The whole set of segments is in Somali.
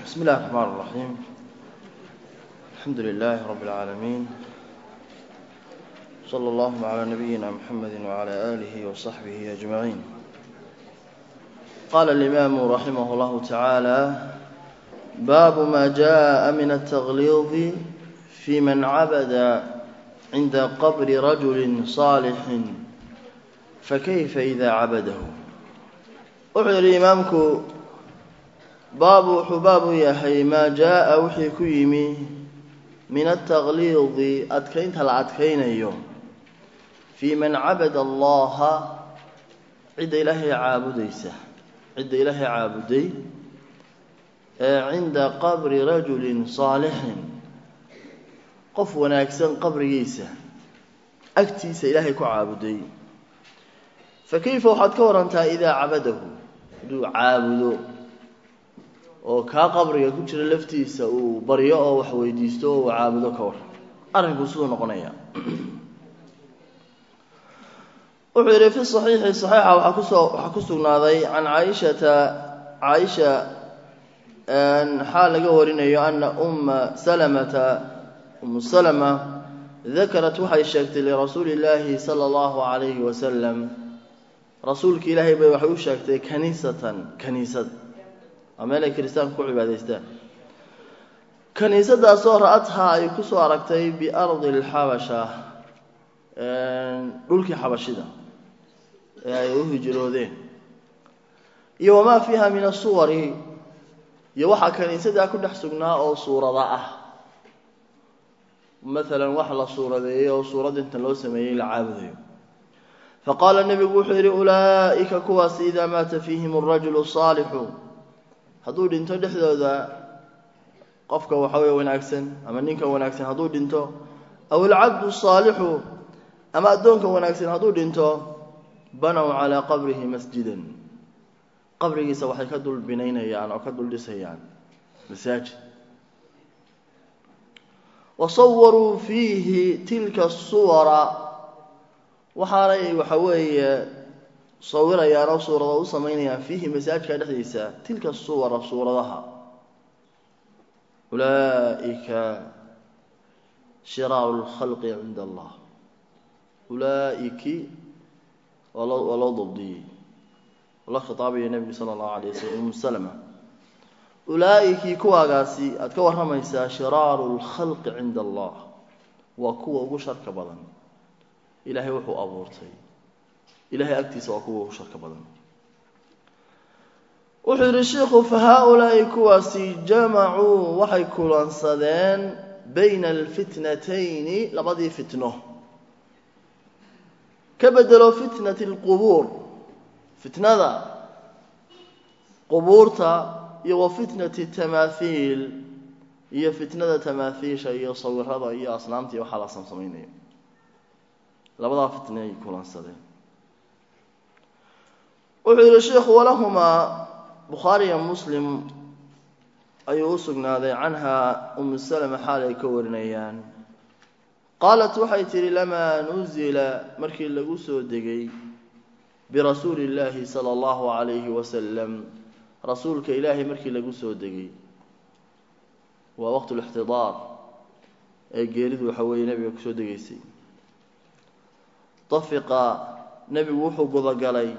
بسم الله الرحمن الرحيم الحمد لله رب العالمين صلى الله على نبينا محمد وعلى آله وصحبه أجمعين قال الإمام رحمه الله تعالى باب ما جاء من التغليظ في من عبد عند قبر رجل صالح فكيف إذا عبده وحي الإمامك baabu wuxuu baabu yahay maa jaa-a wixii ku yimi min altaqliidi adkaynta la adkaynayo fii man cabada allaha cidda ilaahay caabudaysa cidda ilaahay caabuday ee cinda qabri rajulin saalixin qof wanaagsan qabrigiisa agtiisa ilaahay ku caabuday fa kayfa waxaad ka warantaa idaa cabadahu hadduu caabudo oo kaa qabriga ku jira laftiisa uu baryo oo wax weydiisto oo uu caabudo ka war arrinku siduu noqonaya wuxuu yidhi fi saxiixi saxiixa waxaa kusoo waxaa ku sugnaaday can caaishata caaisha xaal laga warinayo ana umma salamata umu salama dakarat waxay sheegtay lirasuuli illaahi sala allahu calayhi wasalam rasuulka ilaahay bay waxay u sheegtay kaniisatan kaniisad waa meel ay kiristaanku ku cibaadaystaan kaniisadaasoo ra-adhaa ay ku soo aragtay biardi alxabasha dhulkii xabashida ee ay u hijroodeen iyo wamaa fiiha min asuwari iyo waxaa kaniisadaa ku dhex sugnaa oo suurada ah maalan wax la suuradeeyey oo suurad inta loo sameeyey la caabudayo faqaala nebigu wuxuu yidhi ulaa'ika kuwaas idaa maata fiihim arajulu saalixu hadduu dhinto dhexdooda qofka waxa weye wanaagsan ama ninka wanaagsan hadduu dhinto aw alcabdu saalixu ama addoonka wanaagsan hadduu dhinto banow calaa qabrihi masjidan qabrigiisa waxay ka dul binaynayaan oo ka dul dhisayaan masaajid wasawaruu fiihi tilka suwara waxaanay waxa weeye sawirayaan oo suurada u samaynayaan fiihi masaajidka dhexdiisa tilka suwara suuradaha ulaa'ika shiraaru lkhalqi cinda allah ulaa'iki waa loo waa loo dabdiyey la khitaabaya nebigu sala allahu alayh wasalam umu salama ulaa'ikii kuwaagaasi aada ka warramaysaa shiraaru lkhalqi cinda allah waa kuwa ugu sharka badan ilaahay wuxuu abuurtay ilahay agtiisa waa kuwa ugu sharka badan wuxuu yidhi sheikhu fa haa-ulaa'i kuwaasi jamacuu waxay kulansadeen bayna alfitnatayni labadii fitno ka bedelo fitnati alqubuur fitnada qubuurta iyo wa fitnati tamaahiil iyo fitnada tamaahiisha iyo sawirada iyo asnaamta iyo waxaa la samsamaynayo labadaa fitna ay kulansadeen wuxuu yidhi sheikhu walahumaa bukhaariya muslim ayuu u sugnaaday canhaa umu salama xaal ay ka warinayaan qaalat waxay tidhi lamaa nuzila markii lagu soo degay birasuuli illaahi sala allahu calayhi wasalam rasuulka ilaahay markii lagu soo degay waa waqt lixtidaar ee geeridu waxa weeye nebiga kusoo degaysay dafiqa nebigu wuxuu gudagalay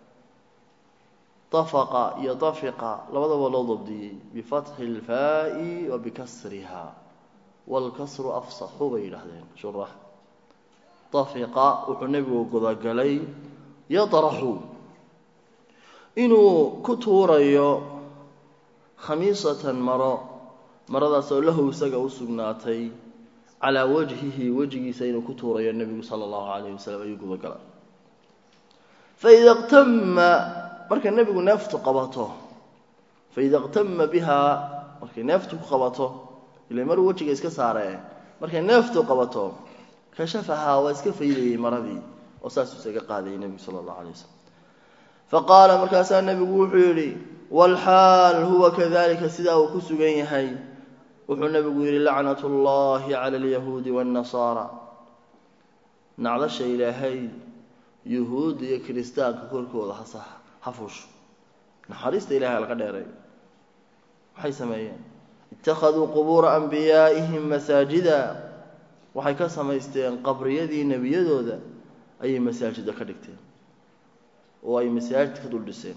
dafaqa iyo dafiqa labadaba loo dabdiyey bifatxi ilfaa'i wa bikasriha waalkasru afsaxu bay yidhaahdeen shurax dafiqa wuxuu nebigu gudagalay yadraxu inuu ku tuurayo khamiisatan maro maradaas oo lahu isaga u sugnaatay calaa wajhihi wejigiisa inuu ku tuurayo nebigu sala allahu calayh wasalam ayuu gudagalay faida qtama markay nebigu neeftu qabato faida qtama bihaa markay neeftu ku qabato ila maruu wejiga iska saaree markay neeftu qabato kashafahaa waa iska faydayey maradii oo saasuu isaga qaadayay nebigu sala allahu alay wasalam faqaala markaasaa nebigu wuxuu yidhi walxaal huwa kadalika sidaa uu ku sugan yahay wuxuu nebigu yidhi lacnat ullahi cala alyahuudi waannasaara nacdasha ilaahay yuhuudda iyo kiristaanka korkooda hasax ha fuusho naxariista ilahay laga dheeray waxay sameeyeen ittakhaduu qubuura anbiyaa'ihim masaajida waxay ka samaysteen qabriyadii nebiyadooda ayay masaajida ka dhigteen oo ay masaajid ka dul dhiseen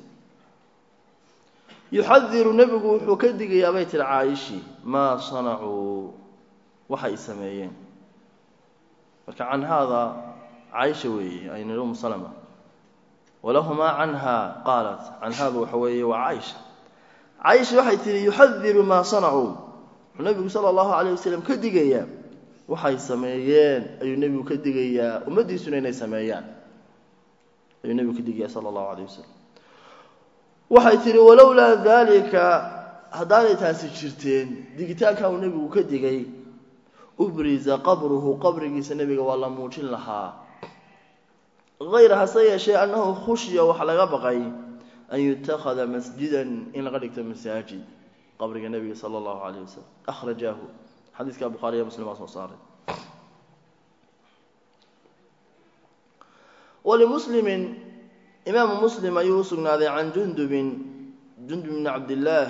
yuxadiru nebigu wuxuu ka digayaa bay tiri caaishii maa sanacuu waxay sameeyeen marka can haada caaisha weeye aynir umu salama walahumaa canha qaalat can haada waxa weeye waa caaisha caaisha waxay tihi yuxadiru maa sanacuu wuxuu nebigu sala allahu calayh wasalam ka digayaa waxay sameeyeen ayuu nebigu ka digayaa ummaddiisuna inay sameeyaan ayuu nebigu ka digayaa sala allahu calayh wasalam waxay tihi walowlaa daalika haddaanay taasi jirteen digitaanka uu nebigu ka digay ubriza qabruhu qabrigiisa nebiga waa la muujin lahaa hayr hase yeeshee annahu khushiya waxa laga baqay an yutakhada masjidan in laga dhigto masaajid qabriga nebiga sala allahu calayh wasalam akhrajaahu xadiiska bukhaariya muslim baa soo saaray walimuslimin imaamu muslim ayuu u sugnaaday can jundubin jundub bni cabdillaah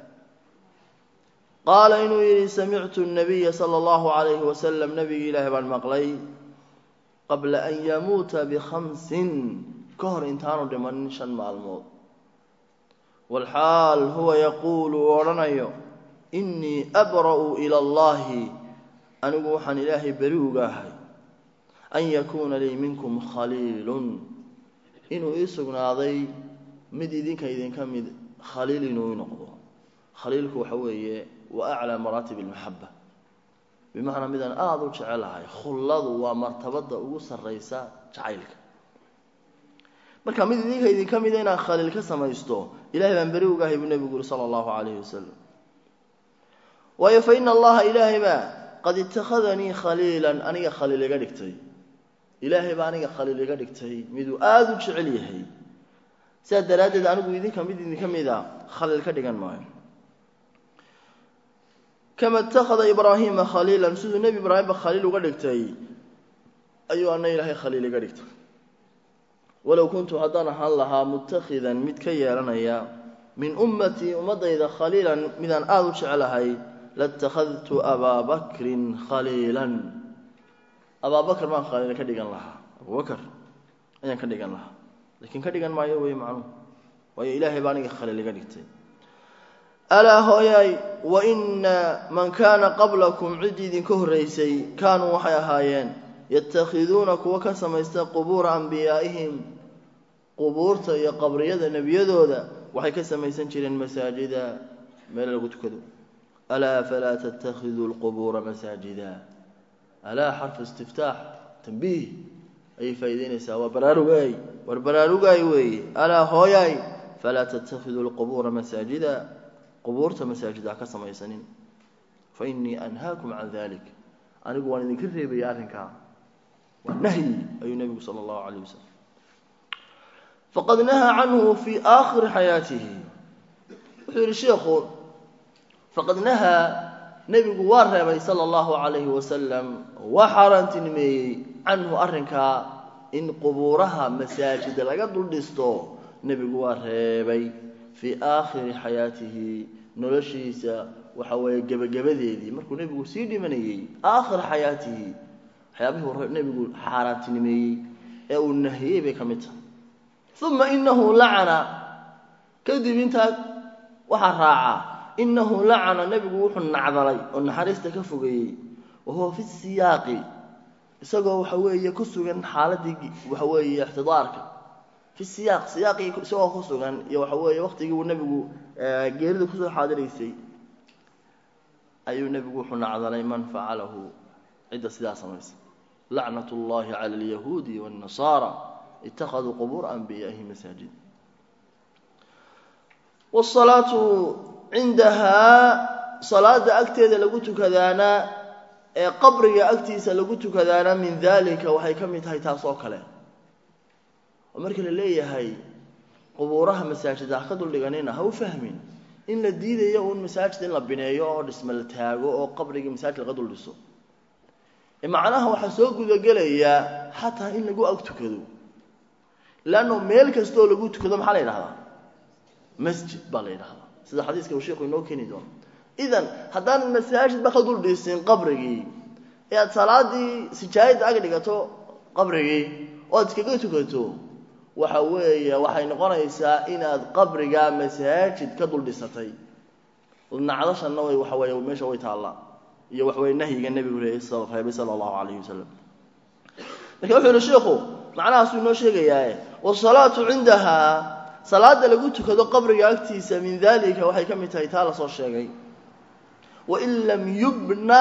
qaala inuu yidhi samictu nabiya sala allahu calayhi wasalam nebigi ilaahi baan maqlay qabla an yamuuta bikhamsin ka hor intaanu dhimanin shan maalmood walxaal huwa yaquulu uu odhanayo innii abra'u ila allahi anigu waxaan ilaahay beri uga ahay an yakuuna lii minkum khaliilun inuu ii sugnaaday mid idinka idinka mid khaliil inuu i noqdo khaliilku waxa weeye wa aclaa maraatib almaxaba bimacnaa midaan aada u jecelahay khulladu waa martabada ugu sarraysa jacaylka marka mid idinka idinka mida inaan khaliil ka samaysto ilahay baan beri ugahay buu nebigu yuri sala allahu calayhi wasalam waayo fa ina allaha ilaahay baa qad itakhadanii khaliilan aniga khaliil iga dhigtay ilaahay baa aniga khaliil iga dhigtay miduu aada u jecel yahay sidaa daraaddeed anigu idinka mid idinka mida khaliil ka dhigan maayo kama itakhada ibraahiima khaliilan siduu nebi ibraahimba khaliil uga dhigtay ayuu ana ilaahay khaliil iga dhigtay walow kuntu haddaan ahaan lahaa mutakhidan mid ka yeelanaya min ummatii ummadayda khaliilan midaan aada u jecelahay latakhadtu abaa bakrin khaliilan abaabakr baan khaliil ka dhigan lahaa abubakr ayaan ka dhigan lahaa lakiin ka dhigan maayo wey macnuhu waayo ilaahay baa aniga khaliil iga dhigtay alaa hooyaay wa ina man kaana qablakum ciddii idinka horraysay kaanuu waxay ahaayeen yatakhiduuna kuwa ka samaysta qubuura anbiyaa'ihim qubuurta iyo qabriyada nebiyadooda waxay ka samaysan jireen masaajida meel lagu tukado alaa falaa tattakhiduu lqubuura masaajida alaa xarfu istiftaax tambiih ayay faa'iideynaysaa waa baraarugaay war baraarugaay weeye alaa hooyaay falaa tattakhiduu lqubuura masaajida qubuurta masaajid ha ka samaysanin fa innii anhaakum can dalik anigu waan idinka reebaya arrinkaa waa nahyi ayuu nebigu sala allahu calayh wasalam faqad nahaa canhu fii aakhiri xayaatihi wuxuu yidhi sheikhu faqad nahaa nebigu waa reebay sala allahu calayhi wasalam waa xaaraantinimeeyey canhu arrinkaa in qubuuraha masaajida laga dul dhisto nebigu waa reebay fii aakhiri xayaatihi noloshiisa waxa weeye gebagabadeedii markuu nebigu sii dhimanayey aakhira xayaatihi waxyaabihii hore nebigu xaaraantinimeeyey ee uu nahiyey bay ka mid tahay uma inahu lacana kadib intaa waxaa raacaa inahu lacana nebigu wuxuu nacdalay oo naxariista ka fogeeyey wa huwa fi siyaaqi isagoo waxa weeye ku sugan xaaladii waxa weeye ixtidaarka fi siyaaq siyaaqii isagoo ku sugan iyo waxa weeye waqtigii uu nebigu geerida kusoo xaadiraysay ayuu nebigu wuxuu nacdalay man facalahu cidda sidaa samaysa lacnat اllahi cala alyahuudi wاnnasaara ittakhaduu qubuura anbiyaaihi masaajid wsalaatu cindahaa salaada agteeda lagu tukadaana ee qabriga agtiisa lagu tukadaana min dalika waxay ka mid tahay taas oo kale oo marka la leeyahay qubuuraha masaajida ha ka duldhiganina ha u fahmin in la diidayo uun masaajid in la bineeyo oo dhisma la taago oo qabrigii masaajid laga dul dhiso macnaha waxaa soo gudagelayaa xataa in lagu ag tukado leanno meel kastooo lagu tukado maxaa la yidhahdaa masjid baa la yidhahdaa sida xadiiska uu sheikhu inoo keeni doono idan haddaan masaajidba ka dul dhisin qabrigii ee aad salaadii sijaayadda ag dhigato qabrigii oo aad iskaga tukato waxa weeye waxay noqonaysaa inaad qabriga masaajid ka dul dhisatay nacdashanna way waxa weeye meesha way taallaa iyo wax weye nahyiga nebigu reebay sala allahu calayhi wasalam marka wuxuu yihi sheikhu macnahaasuu inoo sheegayaae wasalaatu cindahaa salaada lagu tukado qabriga agtiisa min dalika waxay ka mid tahay taa lasoo sheegay wain lam yubna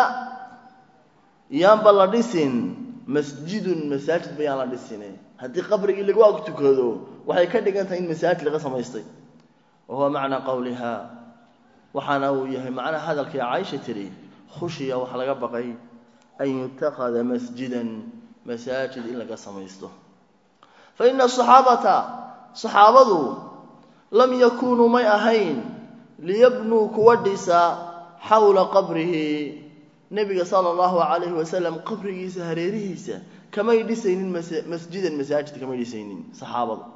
yaanba la dhisin masjidun masaajid ba yaan la dhisine haddii qabrigii lagu ag tukado waxay ka dhigan tahay in masaajid laga samaystay wa huwa macnaa qowliha waxaana uu yahay macnaha hadalkai caaisha tiri khushiya waxaa laga baqay an yutakhada masjidan masaajid in laga samaysto fa ina asaxaabata saxaabadu lam yakunuu may ahayn liyabnuu kuwa dhisa xawla qabrihi nebiga sala allahu calayhi wasalam qabrigiisa hareerihiisa kamay dhisaynin masjidan masaajid kamay dhisaynin saxaabadu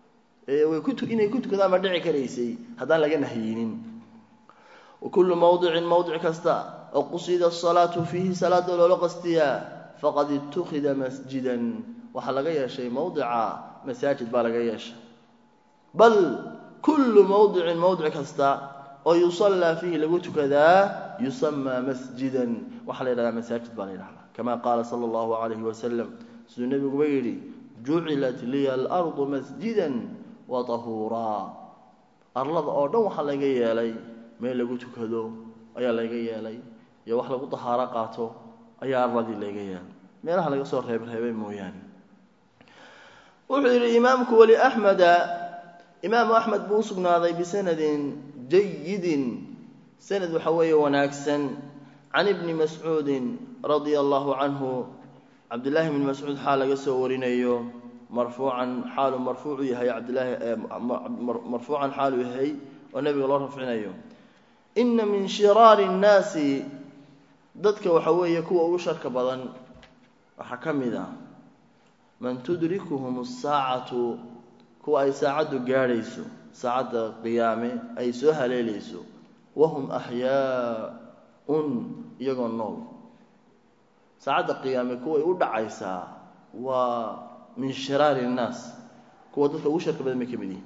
inay ku tukadaan ma dhici karaysay haddaan laga nahyinin wakulu mawdicin mawdic kasta oo qusida asalaatu fiihi salaada loola qastiyaa faqad itukida masjidan waxaa laga yeeshay mawdica masaajid baa laga yeeshay bal kullu mawdicin mawdic kasta oo yusallaa fiihi lagu tukadaa yusamaa masjidan waxaa la yidhahdaa masaajid baa la yidhahdaa kama qaala sala allahu calayhi wasalam siduu nebiguba yidhi jucilat liya alardu masjidan wa tahuuraa arlada oo dhan waxaa laga yeelay meel lagu tukado ayaa laga yeelay iyo wax lagu dahaaro qaato ayaa arladii laga yeelay meelaha laga soo reebreebay mooyaane wuxuu yidhi imaamku weli axmeda imaamu axmed buu usugnaaday bisanadin jayidin sanad waxa weeye wanaagsan can ibni mascuudin radia allahu canhu cabdillaahi bni mascuud xaal laga soo warinayo marfuucan xaalu marfuucu yahay cabdilaahi marfuucan xaalu yahay oo nebiga loo rafcinayo ina min shiraari nnaasi dadka waxa weeye kuwa ugu sharka badan waxaa ka mid ah man tudrikuhum asaacatu kuwa ay saacaddu gaadhayso saacadda qiyaame ay soo haleelayso wahum axyaa-un iyagoo nool saacadda qiyaame kuway u dhacaysaa waa min shiraari innaas kuwa dadka ugu sharka badan bay ka mid yihin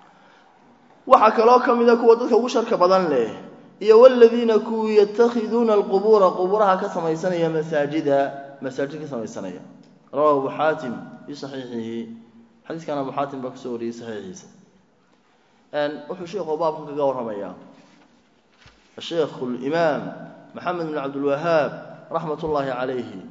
waxaa kaloo ka mid a kuwa dadka ugu sharka badan leh iyo waladiina kuwii yatakhiduuna alqubuura qubuuraha ka samaysanaya masaajida masaajid ka samaysanaya rawahu abu xaatim fi saxiixihi xadiiskan abu xaatim baa kusoo wariyey saxiixiisa wuxuu sheikhu baabkan kaga warramayaa sheikhu limaam maxamed bin cabdilwahaab raxmat ullaahi calayhi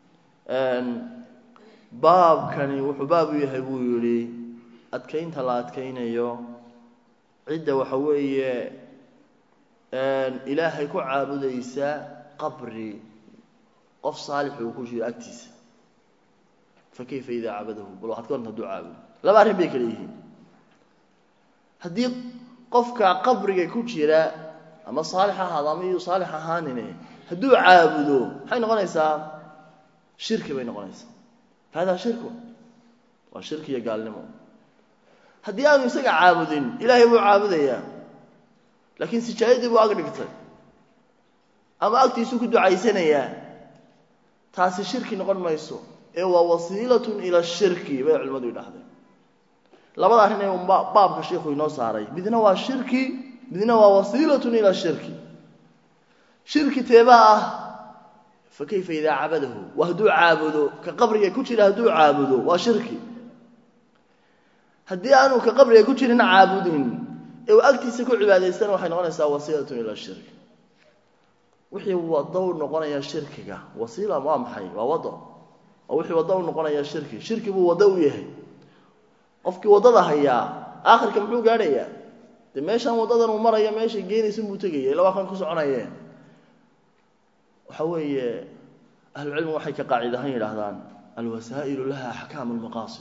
baabkani wuxuu baab u yahay buu yidhi adkaynta la adkaynayo cidda waxa weeye ilaahay ku caabudaysa qabri qof saalix uu ku jiro agtiisa fa kayfa idaa cabadahu bal waxad ka waranta haduu caabudo laba arrin bay kale yihiin haddii qofka qabriga ku jira ama saalix ahaado ama iyuu saalix ahaanine hadduu caabudo maxay noqonaysaa shirki bay noqonaysaa hada shirku waa shirki iyo gaalnimo haddii aanu isaga caabudin ilaahay buu caabudayaa laakiin sijaayadii buu ag dhigtay ama agtiisuu ku ducaysanayaa taasi shirki noqon mayso ee waa wasiilatun ila shirki bay culimmadu yidhaahdeen labada arrin ee baabka sheikhu inoo saaray midna waa shirki midna waa wasiilatun ila shirki shirki teebaa ah fa kayfa idaa cabadahu waa hadduu caabudo ka qabriga ku jira hadduu caabudo waa shirki haddii aanu ka qabriga ku jirin caabudin ee uu agtiisa ku cibaadaystana waxay noqonaysaa wasiilatun ila shirki wixii wado u noqonaya shirkiga wasiila waa maxay waa wado oo wixii wado u noqonaya shirki shirki buu wado u yahay qofkii waddada hayaa aakhirka muxuu gaadhayaa dee meeshaan waddadan uu maraya meeshay geenaysa buu tegaya ila waa kan ku soconayeen waxa weeye ahlucilmigu waxay ka qaacid ahaan yidhaahdaan alwasaa'ilu laha axkaamu lmaqaasid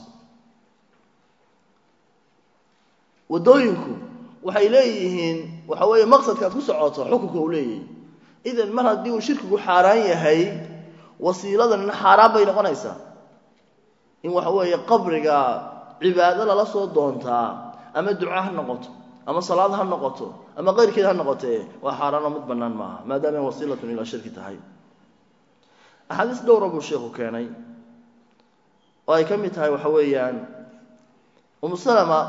waddooyinku waxay leeyihiin waxa weeye maqsadka aad ku socoto xukunka uu leeyahay idan mar haddii uu shirkigu xaaraan yahay wasiiladanna xaaraan bay noqonaysaa in waxa weeye qabriga cibaado lala soo doontaa ama duca ha noqoto ama salaad ha noqoto ama keyrkeed ha noqotee waa xaaraanoo mid bannaan maaha maadaama wasiilatun ilaa shirki tahay axaadiis dhowra buu sheikhu keenay oo ay ka mid tahay waxa weeyaan umu salama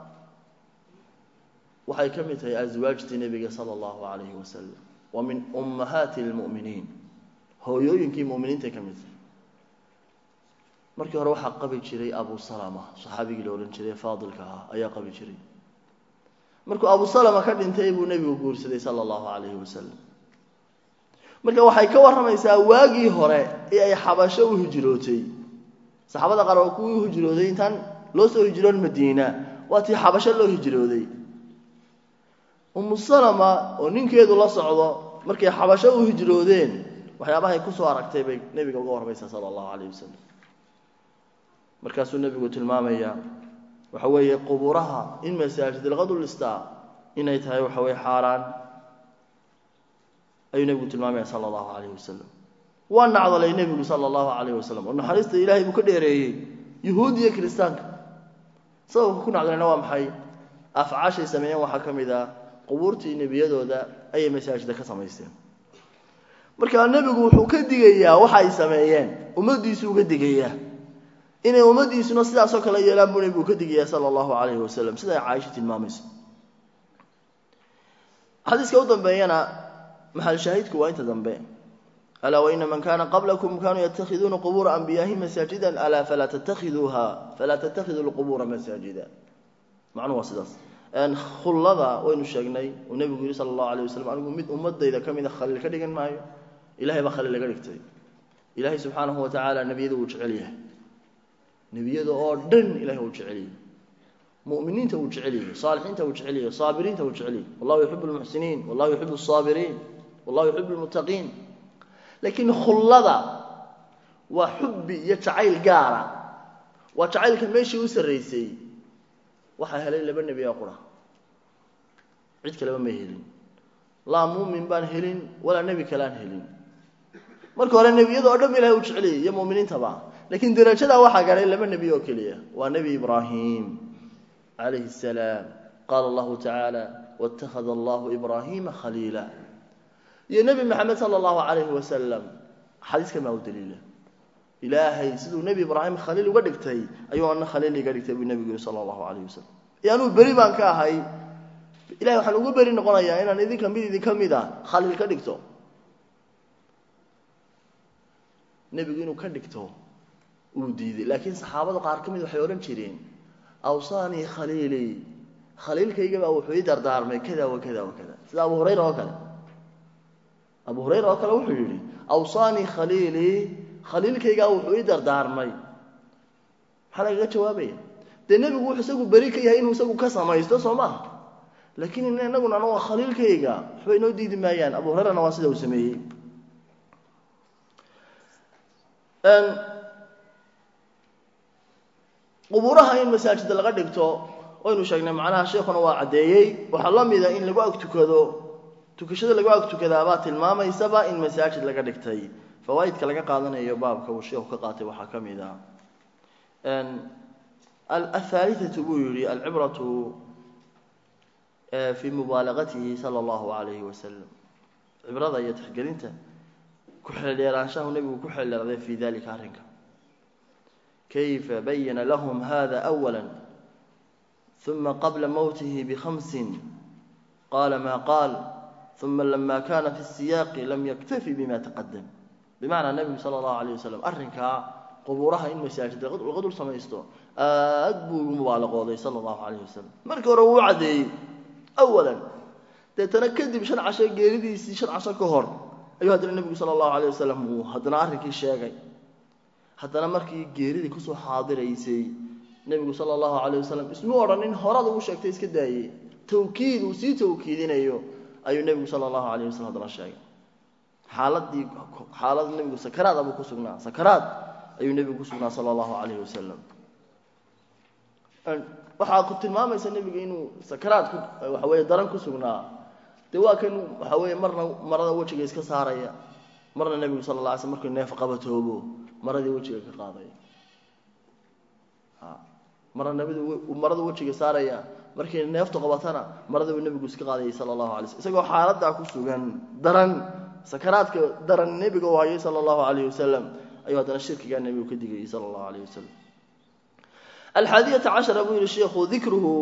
waxay ka mid tahay aswaajtii nebiga sala allahu calayhi wasalam wa min ummahaati lmu'miniin hooyooyinkii mu'miniintay ka mid tahay markii hore waxaa qabi jiray abu salama saxaabigii la odhan jiray faadilka ahaa ayaa qabi jiray markuu abu salama ka dhintay buu nebigu guursaday sala allahu calayhi wasalam marka waxay ka warramaysaa waagii hore ee ay xabasho u hijrootay saxaabada qaar waa kuwii u hijrooday intaan loo soo hijroon madiina waa tii xabasho loo hijrooday umu salama oo ninkeedu la socdo markay xabasho u hijroodeen waxyaabahay kusoo aragtay bay nebiga uga warramaysaa sala allahu calayh wasalam markaasuu nebigu tilmaamayaa waxa weeye qubuuraha in masaajid lqadulista inay tahay waxa weye xaaraan ayuu nebigu tilmaamaya sala allahu calayh wasalam waa nacdalay nebigu sala allahu calayh wasalam oo naxariista ilaahay buu ka dheereeyey yuhuud iyo kiristaanka sababka ku nacdalayna waa maxay afcaashay sameeyeen waxaa ka mid ah qubuurtii nebiyadooda ayay masaajida ka samaysteen marka nebigu wuxuu ka digayaa waxa ay sameeyeen ummaddiisuu uga digayaa inay ummaddiisuna sidaasoo kale yeelaan buu nebigu ka digayaa sala allahu calayhi wasalam sida ay caaisha tilmaamayso xadiiska u dambeeyana maxal shaahidku waa inta dambe alaa waina man kana qablakum kanuu yatakhiduuna qubuura anbiyahi masaajida alaa falaa tattakhiduuha falaa tattakhiduu lqubuura masaajida macnuhu waa sidaas khullada waynu sheegnay uu nebigu yihi sala allahu alayh wasalam anigu mid ummadayda ka mida khaliil ka dhigan maayo ilahay baa khaliil laga dhigtay ilaahay subxaanahu wa tacaala nebiyada wuu jecel yahay nebiyada oo dhan ilahay wuu jecel yahay muminiinta wuu jecel yahay saalixiinta wuu jecel yahay saabiriinta wuu jecel yahay wallahu yuxibu lmuxsiniin wallahu yuxibu asaabiriin wallahu yuxibu lmuttaqiin laakiin khullada waa xubbi iyo jacayl gaara waa jacaylka meeshii u sarraysay waxaa helay laba nebi oo qura cid kaleba ma helin laa muumin baan helin walaa nebi kaleaan helin marka hore nebiyada oo dhan ilahay u jeceliyay iyo muminiintaba laakiin darajadaa waxaa gaadhay laba nebi oo keliya waa nebi ibraahim calayhi salaam qaala allahu tacaala wاtakhada allahu ibraahiima khaliila iyo nebi maxamed sala allahu calayhi wasalam xadiiskan baa u daliila ilaahay siduu nebi ibraahim khaliil uga dhigtay ayuu ana khaliil iga dhigtay buu nebigu yihi sala allahu calayh wasalam iyo anuu beri baan ka ahay ilahay waxaan ugu beri noqonayaa inaan idinka mid idinka mid a khaliil ka dhigto nebigu inuu ka dhigto uu diiday laakiin saxaabada qaar ka mid waxay odhan jireen awsaanii khaliilii khaliilkayga baa wuxuu ii dardaarmay kada wa kada wa kada sida abu hurayra oo kale abu hurayra oo kale wuxuu yidhi awsaanii khaliilii khaliilkaygaa wuxuu ii dardaarmay maxaa lagaga jawaabaya dee nebigu wuxuu isagu beri ka yahay inuu isagu ka samaysto soo maaha laakiin inaguna anaga khaliilkayga waxba inoo diidi maayaan abu hurayrana waa sida uu sameeyey qubuuraha in masaajida laga dhigto waynu sheegnay macnaha sheekuna waa caddeeyey waxaa la mida in lagu ag tukado tukashada lagu ag tukadaabaa tilmaamaysaba in masaajid laga dhigtay fawaaidka laga qaadanayo baabka uu sheekhu ka qaatay waxaa ka mid ah athaalithatu buu yihi alcibratu fi mubaalagatihi sala allahu alayhi wasalam cibrada iyo tixgelinta ku-xeeldheeraanshahu nebigu ku xeeldheeraday fi dalika arrinka kayfa bayana lahum hada awala uma qabla mowtihi bikhamsin qaala ma qaal uma lama kana fi siyaaqi lam yaktafi bima taqadam bimacnaa nebigu sala allahu alayh wasalam arrinkaa qubuuraha in masaajid laga dul samaysto aad buu ugu mubaalaqooday sala allahu alayh wasalam markii hore wuu caddeeyey awalan deetana kadib shan casho geeridiisii shan casho ka hor ayuu haddana nebigu sala allahu alayh wasalam uu haddana arrinkii sheegay haddana markii geeridii kusoo xaadiraysay nebigu sala allahu alayh wasalam ismu odhanin horada uu sheegtay iska daayey tawkiid uu sii tawkiidinayo ayuu nebigu sala allahu alayh wasalam haddana sheegay xaaladii xaalad nebigu sakaraad abuu ku sugnaa sakaraad ayuu nebigu ku sugnaa sala allahu calayhi wasalam waxaa ku tilmaamaysa nebiga inuu sakaraad ku waxa weeye daran ku sugnaa dee waa kan waxa weeye marna marada wejiga iska saaraya marna nebigu sala la alay slam markuu neef qabatoobo maradii wejiga ka qaadaya marna nebidu marada wejiga saaraya markay neeftu qabatana maradii buu nebigu iska qaadayay sala allahu alay slm isagoo xaaladdaa ku sugan daran sakaraadka daran nebiga uu hayay sala allahu calayh wasalam ayuu haddana shirkigaa nebigu ka digayay sala allahu alayh wasalam alxaadiyata cashara buu yihi sheikhu dikruhu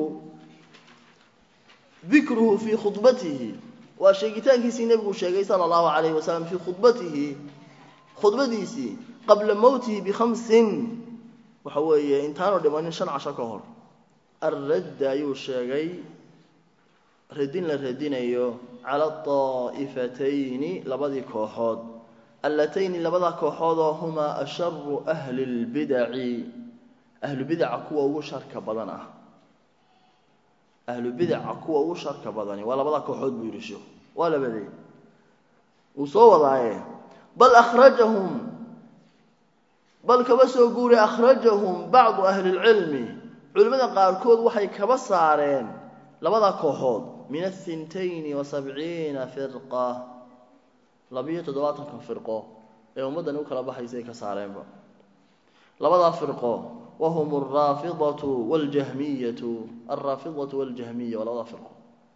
dikruhu fii khudbatihi waa sheegitaankiisii nebigu sheegay sala allahu calayhi wasalam fii khudbatihi khudbadiisii qabla mowtihi bikhamsin waxa weeye intaanu dhimanin shan casho ka hor alradda ayuu sheegay radin la radinayo cala aa'ifatayni labadii kooxood allatayni labada kooxood oo humaa asharu ahli lbidaci ahlubidaca kuwa ugu sharka badan ah ahlubidaca kuwa ugu sharka badani waa labada kooxood buu yidhi sheikhu waa labadee wuu soo wadaaye bal akhrajahum bal kaba soo guuray akhrajahum bacdu ahli lcilmi culimmada qaarkood waxay kaba saareen labada kooxood min ahintayni wa sabciina firqa labiyo toddobaatanka firqo ee ummaddani u kala baxaysa ay ka saareenba labadaa firqo wahum alraafidatu waljahmiyatu alraafidatu waljahmiya waa labadaa firqo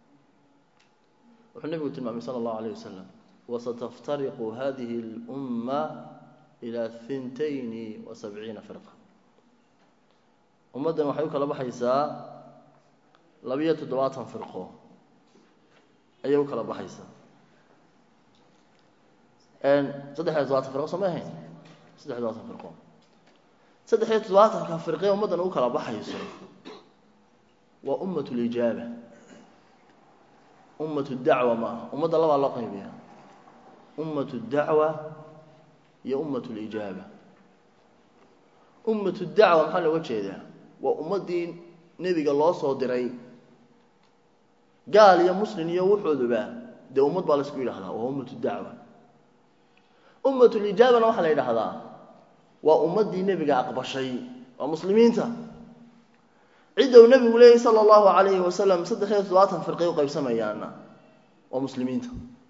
wuxuu nebigu tilmaamay sala allahu alayh wasalam wasataftariqu hadihi اlumma ila hintayni wa sabciina firqa ummaddan waxay u kala baxaysaa labiyo toddobaatan firqo ayay u kala baxaysaa saddexiyo todobaatan firqo soo ma ahayn saddexiyo todobaatan firqo saddexiyo toddobaatanka firqee ummaddan u kala baxayso waa ummat lijaaba ummat dacwa ma aha ummadda labaa loo qaybiya ummat dacwa iyo ummat lijaaba ummat dacwa maxaa looga jeedaa waa ummaddii nebiga loo soo diray gaal iyo muslin iyo wuxooduba dee ummad baa laisku yidhahdaa waa ummat dacwa ummatulijaabana waxaa la yidhaahdaa waa ummaddii nebiga aqbashay waa muslimiinta cidda uu nebigu leeyay sala allahu calayhi wasalam saddex iyo toddobaatan firqay u qaybsamayaana waa muslimiinta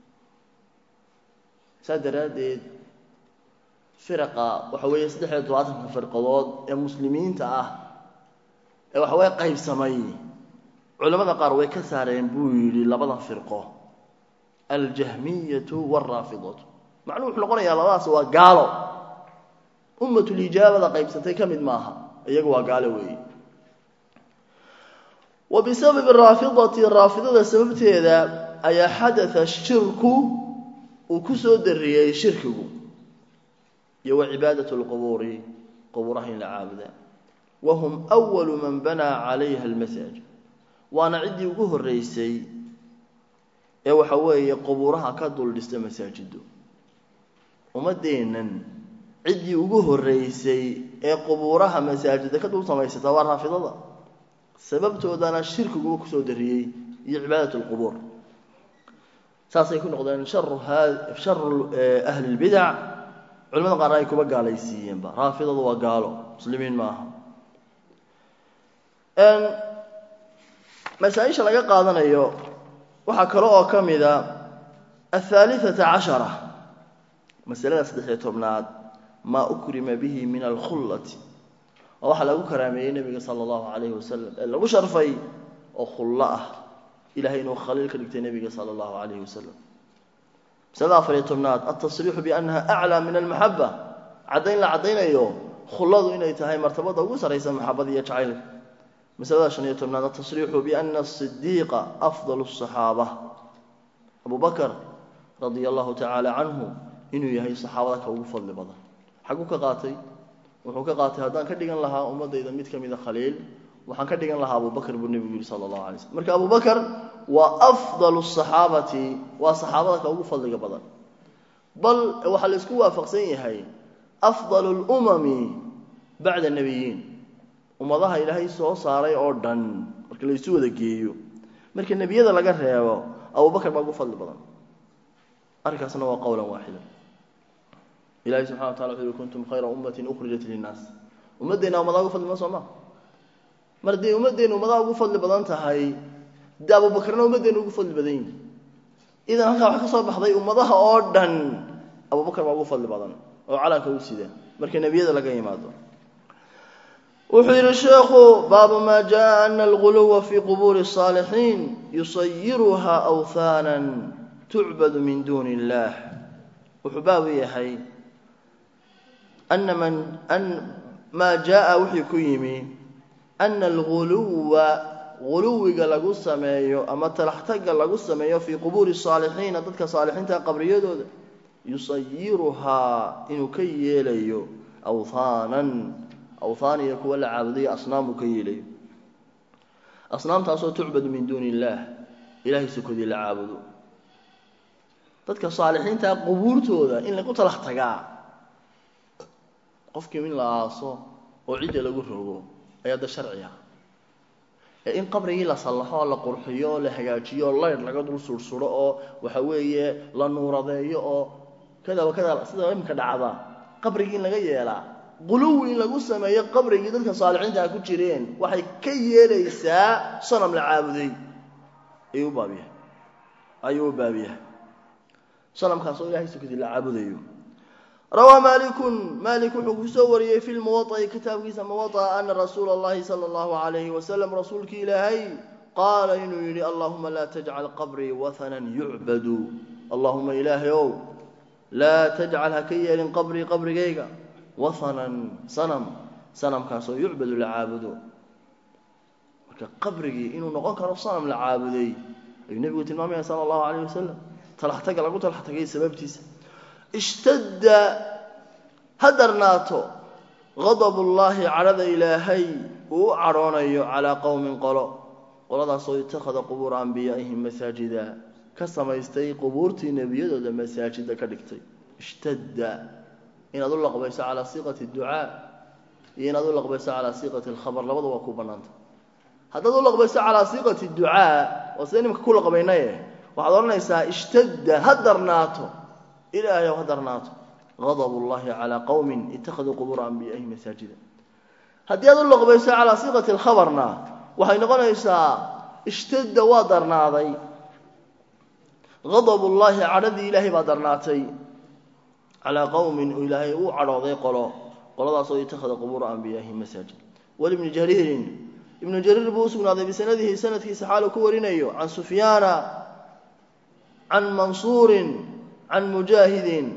saas daraaddeed firaqa waxa weeye saddex iyo toddobaatanka firqadood ee muslimiinta ah ee waxaweye qaybsamay culamada qaar way ka saareen buu yidhi labada firqo aljahmiyatu waalraafidatu macnuhu wuxuu noqonayaa labadaas waa gaalo ummatulijaabada qaybsatay ka mid maaha iyagu waa gaalo weeye wa bisababi raafidati raafidada sababteeda ayaa xadaa shirku uu ku soo dariyey shirkigu iyo wa cibaadat lqubuuri qubuuraha in la caabuda wahum walu man banaa calayha almasaaj waana ciddii ugu horreysay ee waxa weeye qubuuraha ka dul dhista masaajido ummaddeennan ciddii ugu horreysay ee qubuuraha masaajida ka dul samaysata waa raafidada sababtoodana shirkiguba kusoo dariyey iyo cibaadat lqubuur saasay ku noqdeen sharu sharu ahli lbidac culimada qaarna ay kuba gaalaysiiyeenba raafidadu waa gaalo muslimiin maaha masaaisha laga qaadanayo waxaa kale oo ka mida athaalithata cashara masalada saddexiyo tobnaad maa ukrima bihi min alkhullati oo waxaa lagu karaameeyey nebiga sala allahu calayhi wasalam ee lagu sharfay oo khullo ah ilahay inuu khaliil ka dhigtay nebiga sala allahu calayhi wasalam masalada afariyo tobnaad altasriixu biannaha aclaa min almaxaba caddayn la caddaynayo khulladu inay tahay martabada ugu sarraysa maxabada iyo jacaylka masalada shan iyo tobnaad altasriixu biana asidiiqa afdal asaxaaba abu bakar radia allahu tacaala canhu inuu yahay saxaabada ka ugu fadli badan xaguu ka qaatay wuxuu ka qaatay haddaan ka dhigan lahaa ummadayda mid ka mida khaliil waxaan ka dhigan lahaa abubakr buu nebigu yihi sala allahu alay slm marka abubakar waa afdalu saxaabati waa saxaabada ka ugu fadliga badan bal waxaa la isku waafaqsan yahay afdalu lumami bacda nebiyiin ummadaha ilaahay soo saaray oo dhan marka la isu wada geeyo marka nebiyada laga reebo abubakar baa ugu fadli badan arrinkaasna waa qowlan waaxida ilahay subxana wa tala wuxu uhi kuntum khayra ummatin ukhrijat linnaas ummaddeenna ummadaha ugu fadli badan soo ma mar dee ummaddeenu ummadaha ugu fadli badan tahay dee abubakarna ummaddeenu ugu fadli badan yihi idan halkaa waxaa ka soo baxday ummadaha oo dhan abubakar baa ugu fadli badan oo calanka u sida marka nebiyada laga yimaado wuxuu yidhi sheekhu baabu maa jaa ana alguluwa fii qubuuri الصaalixiin yusayiruhaa awhaana tucbadu min duuni اllah wuxuu baabu yahay ana man maa jaa wuxuu ku yimi ana alguluwa guluwiga lagu sameeyo ama talaxtaga lagu sameeyo fii qubuuri الصaalixiina dadka saalixiinta qabriyadooda yusayiruhaa inuu ka yeelayo awhaanan awthaan iyo kuwa la caabudayo asnaam uu ka yeelayo asnaamtaasoo tucbadu min duuni illaah ilahay sokodii la caabudo dadka saalixiintaa qubuurtooda in lagu talax tagaa qofkii in la aaso oo cidda lagu rogo ayaa da sharciga ee in qabrigii la sallaxo oo la qurxiyo oo la hagaajiyo oo layr laga dul sursuro oo waxa weeye la nuuradeeyo oo kadaba kada sida imika dhacda qabrigii in laga yeelaa quluwi in lagu sameeyo qabrigii dadka saalixiintaa ku jireen waxay ka yeelaysaa sanam la caabuday ayuu u baabyahay ayuu u baabyahay sanamkaasoo ilahay sukadii la caabudayo rawaa malikun malik wuxuu ku soo wariyey fi lmuwaطa'i kitaabkiisa muwaطa ana rasuula اllahi salى اllahu alayhi wasalam rasuulkii ilaahay qaala inuu yidhi allahuma laa tajcal qabrii wahanan yucbadu allahuma ilaahay ow laa tajcal ha ka yeelin qabrii qabrigayga wahanan sanam sanamkaasoo yucbadu la caabudo marka qabrigii inuu noqon karo sanam la caabuday ayuu nebigu tilmaamaya sala allahu alayh wasalam talaxtaga lagu talaxtagay sababtiisa ishtadda ha darnaato gadab ullaahi cadhada ilaahay uu u cadhoonayo calaa qowmin qolo qoladaasoo itakhada qubuura anbiyaa'ihim masaajida ka samaystay qubuurtii nebiyadooda masaajida ka dhigtay ishtadda inaad u laqbayso calaa siiqati ducaa iyo inaad u laqbayso calaa siiqati alkhabar labada waa ku bannaanta haddaad u laqbayso calaa siiqati ducaa waa sida nimka ku laqbaynaye waxaad odhanaysaa ishtadda ha darnaato ilaahay ow ha darnaato gadab ullahi calaa qowmin ittakhaduu qubuura anbiyaa'ihim masaajida haddii aad u laqbayso calaa siiqati alkhabarna waxay noqonaysaa ishtadda waa darnaaday gadab ullaahi cadhadii ilaahay baa darnaatay calaa qowmin oo ilaahay uu cadhooday qolo qoladaasoo itakhada qubuura anbiyaa'ihim masaajid walibni jariirin ibnu jariir buu u sugnaaday bisanadihi sanadkiisa xaaluu ku warinayo can sufyaana can mansuurin can mujaahidin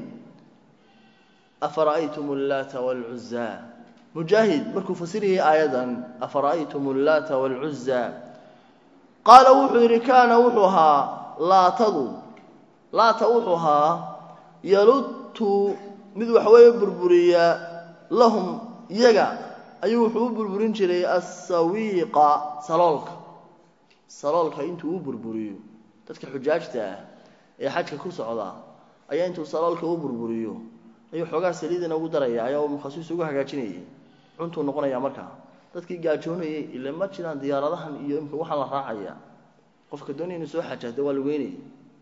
afara'aytum allaata waalcuzaa mujaahid markuu fasirayay aayadan afara'aytum allaata waalcuzaa qaala wuxuu yidhi kaana wuxuu ahaa laatadu laata wuxuu ahaa yaludtu mid waxweeye burburiya lahum iyaga ayuu wuxuu u burburin jiray assawiiqa saloolka saloolka intuu u burburiyo dadka xujaajta ah ee xajka ku socda ayaa intuu saloolka u burburiyo ayuu xoogaa saliidana ugu daraya ayaa mukhasiis ugu hagaajinayay cuntuu noqonaya markaa dadkii gaajoonayay ile ma jiraan diyaaradahan iyo imka waxaan la raacaya qofka doonaya inu soo xajaada waa lugeynaya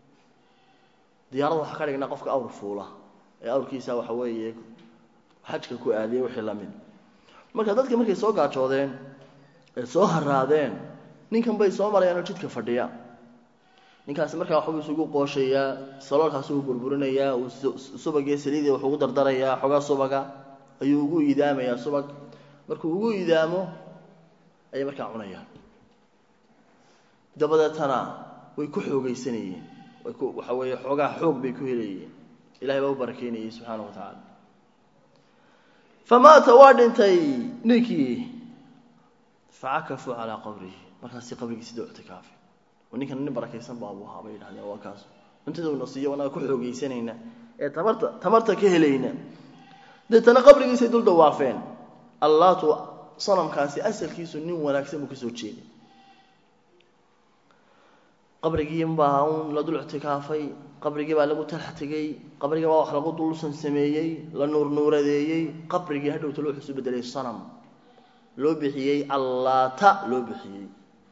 diyaarada waxaa ka dhignaa qofka awr fuula ee awrkiisa waxa weeye xajka ku aadiyay wixii la mid marka dadka markay soo gaajoodeen ee soo haraadeen ninkan bay soo marayaan oo jidka fadhiya ninkaasi markaa waxbuu isugu qooshayaa saloolkaasi uu burburinayaa uu subagii saliidii wuxuu ugu dardarayaa xoogaa subaga ayuu ugu idaamayaa subag markuu ugu idaamo ayay markaa cunayaan dabadeetana way ku xoogaysanayeen way ku waxa weeye xoogaa xoog bay ku helayeen ilahay baa u barakeynayay subxaana wa tacaala famaata waa dhintay ninkii facakafuu calaa qabrihi markaasi qabrigiisi doo ictikaafay oo ninkan nin barakaysan baabu ahaa bay yidhahdeen waa kaas cuntada una siiyo anaga ku xoogaysanayna ee tamarta tamarta ka helayna deetana qabrigiisay dul dawaafeen allaatu sanamkaasi asalkiisu nin wanaagsan buu kasoo jeeday qabrigii baa un la dul ictikaafay qabrigii baa lagu talax tegey qabrigii baa wax lagu dulsan sameeyey la nuurnuuradeeyey qabrigii hadhowta loo xusu bedelay sanam loo bixiyey allaata loo bixiyey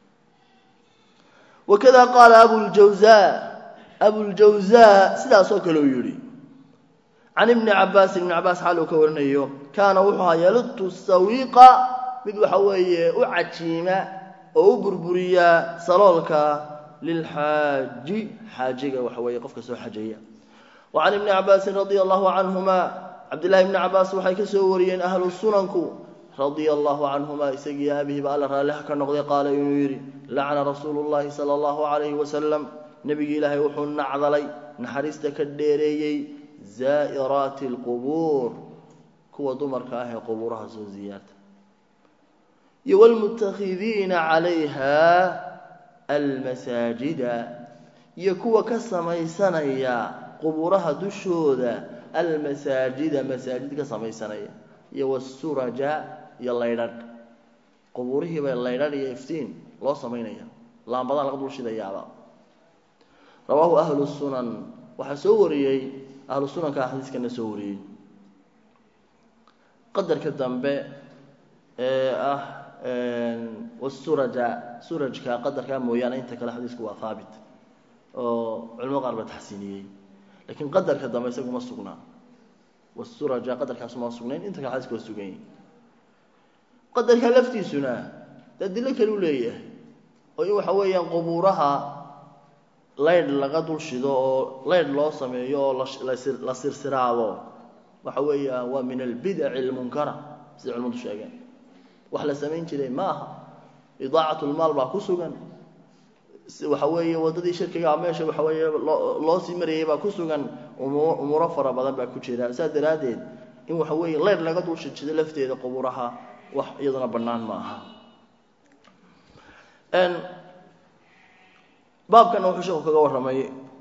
wakada qaala abuljawza abuljawza sidaasoo kale uu yidhi can ibni cabaasin ibni cabaas xaal uu ka warinayo kaana wuxuu ahaa yaludtu sawiiqa mid waxa weeye u cajiima oo u burburiya saloolka lilxaaji xaajiga waxa weeye qofka soo xajaya wa can ibni cabaasin radia allahu canhuma cabdillahi ibni cabaas waxay ka soo wariyeen ahlu sunanku radia allahu canhuma isagii aabihiiba alla raalliha ka noqday qaala inuu yidhi lacna rasuulu llahi sala allahu calayhi wasalam nebigii ilaahay wuxuu nacdalay naxariista ka dheereeyey zaa'iraati alqubuur kuwa dumarka ah ee qubuuraha soo ziyaarta iyo wlmutakhidiina calayha almasaajida iyo kuwa ka samaysanaya qubuuraha dushooda almasaajida masaajid ka samaysanaya iyo wasuraja iyo laydhadh qubuurihii bay laydhadh iyo iftiin loo samaynaya laambadaan laga dul shidayaaba rawaahu ahlu sunan waxaa soo wariyey ahlu sunanka xadiiskana soo wariyey qadarka dambe ee ah wasuraja surajka qadarkaa mooyaane inta kale xadiisku waa haabit oo culimada qaar baa taxsiiniyey lakiin qadarka dambe isagu ma sugnaa wasuraja qadarkaasu ma sugnayn inta kale xadiisku waa sugan yahi qadarka laftiisuna adilo kale u leeyahay oo in waxa weeyaan qubuuraha laydh laga dul shido oo laydh loo sameeyo oo la sirsiraado waxa weeya waa min albidaci almunkara sida culimadu sheegeen wax la samayn jiray ma aha idaacat lmaal baa ku sugan waxa weeye waddadii shirkigaa meesha waxa weeye loo loo sii marayay baa ku sugan umuuro fara badan baa ku jira saas daraaddeed in waxa weeye leyr laga dul shidshido lafteeda qubuuraha wax iyaduna bannaan ma aha baabkana wuxuu sheeku kaga warramay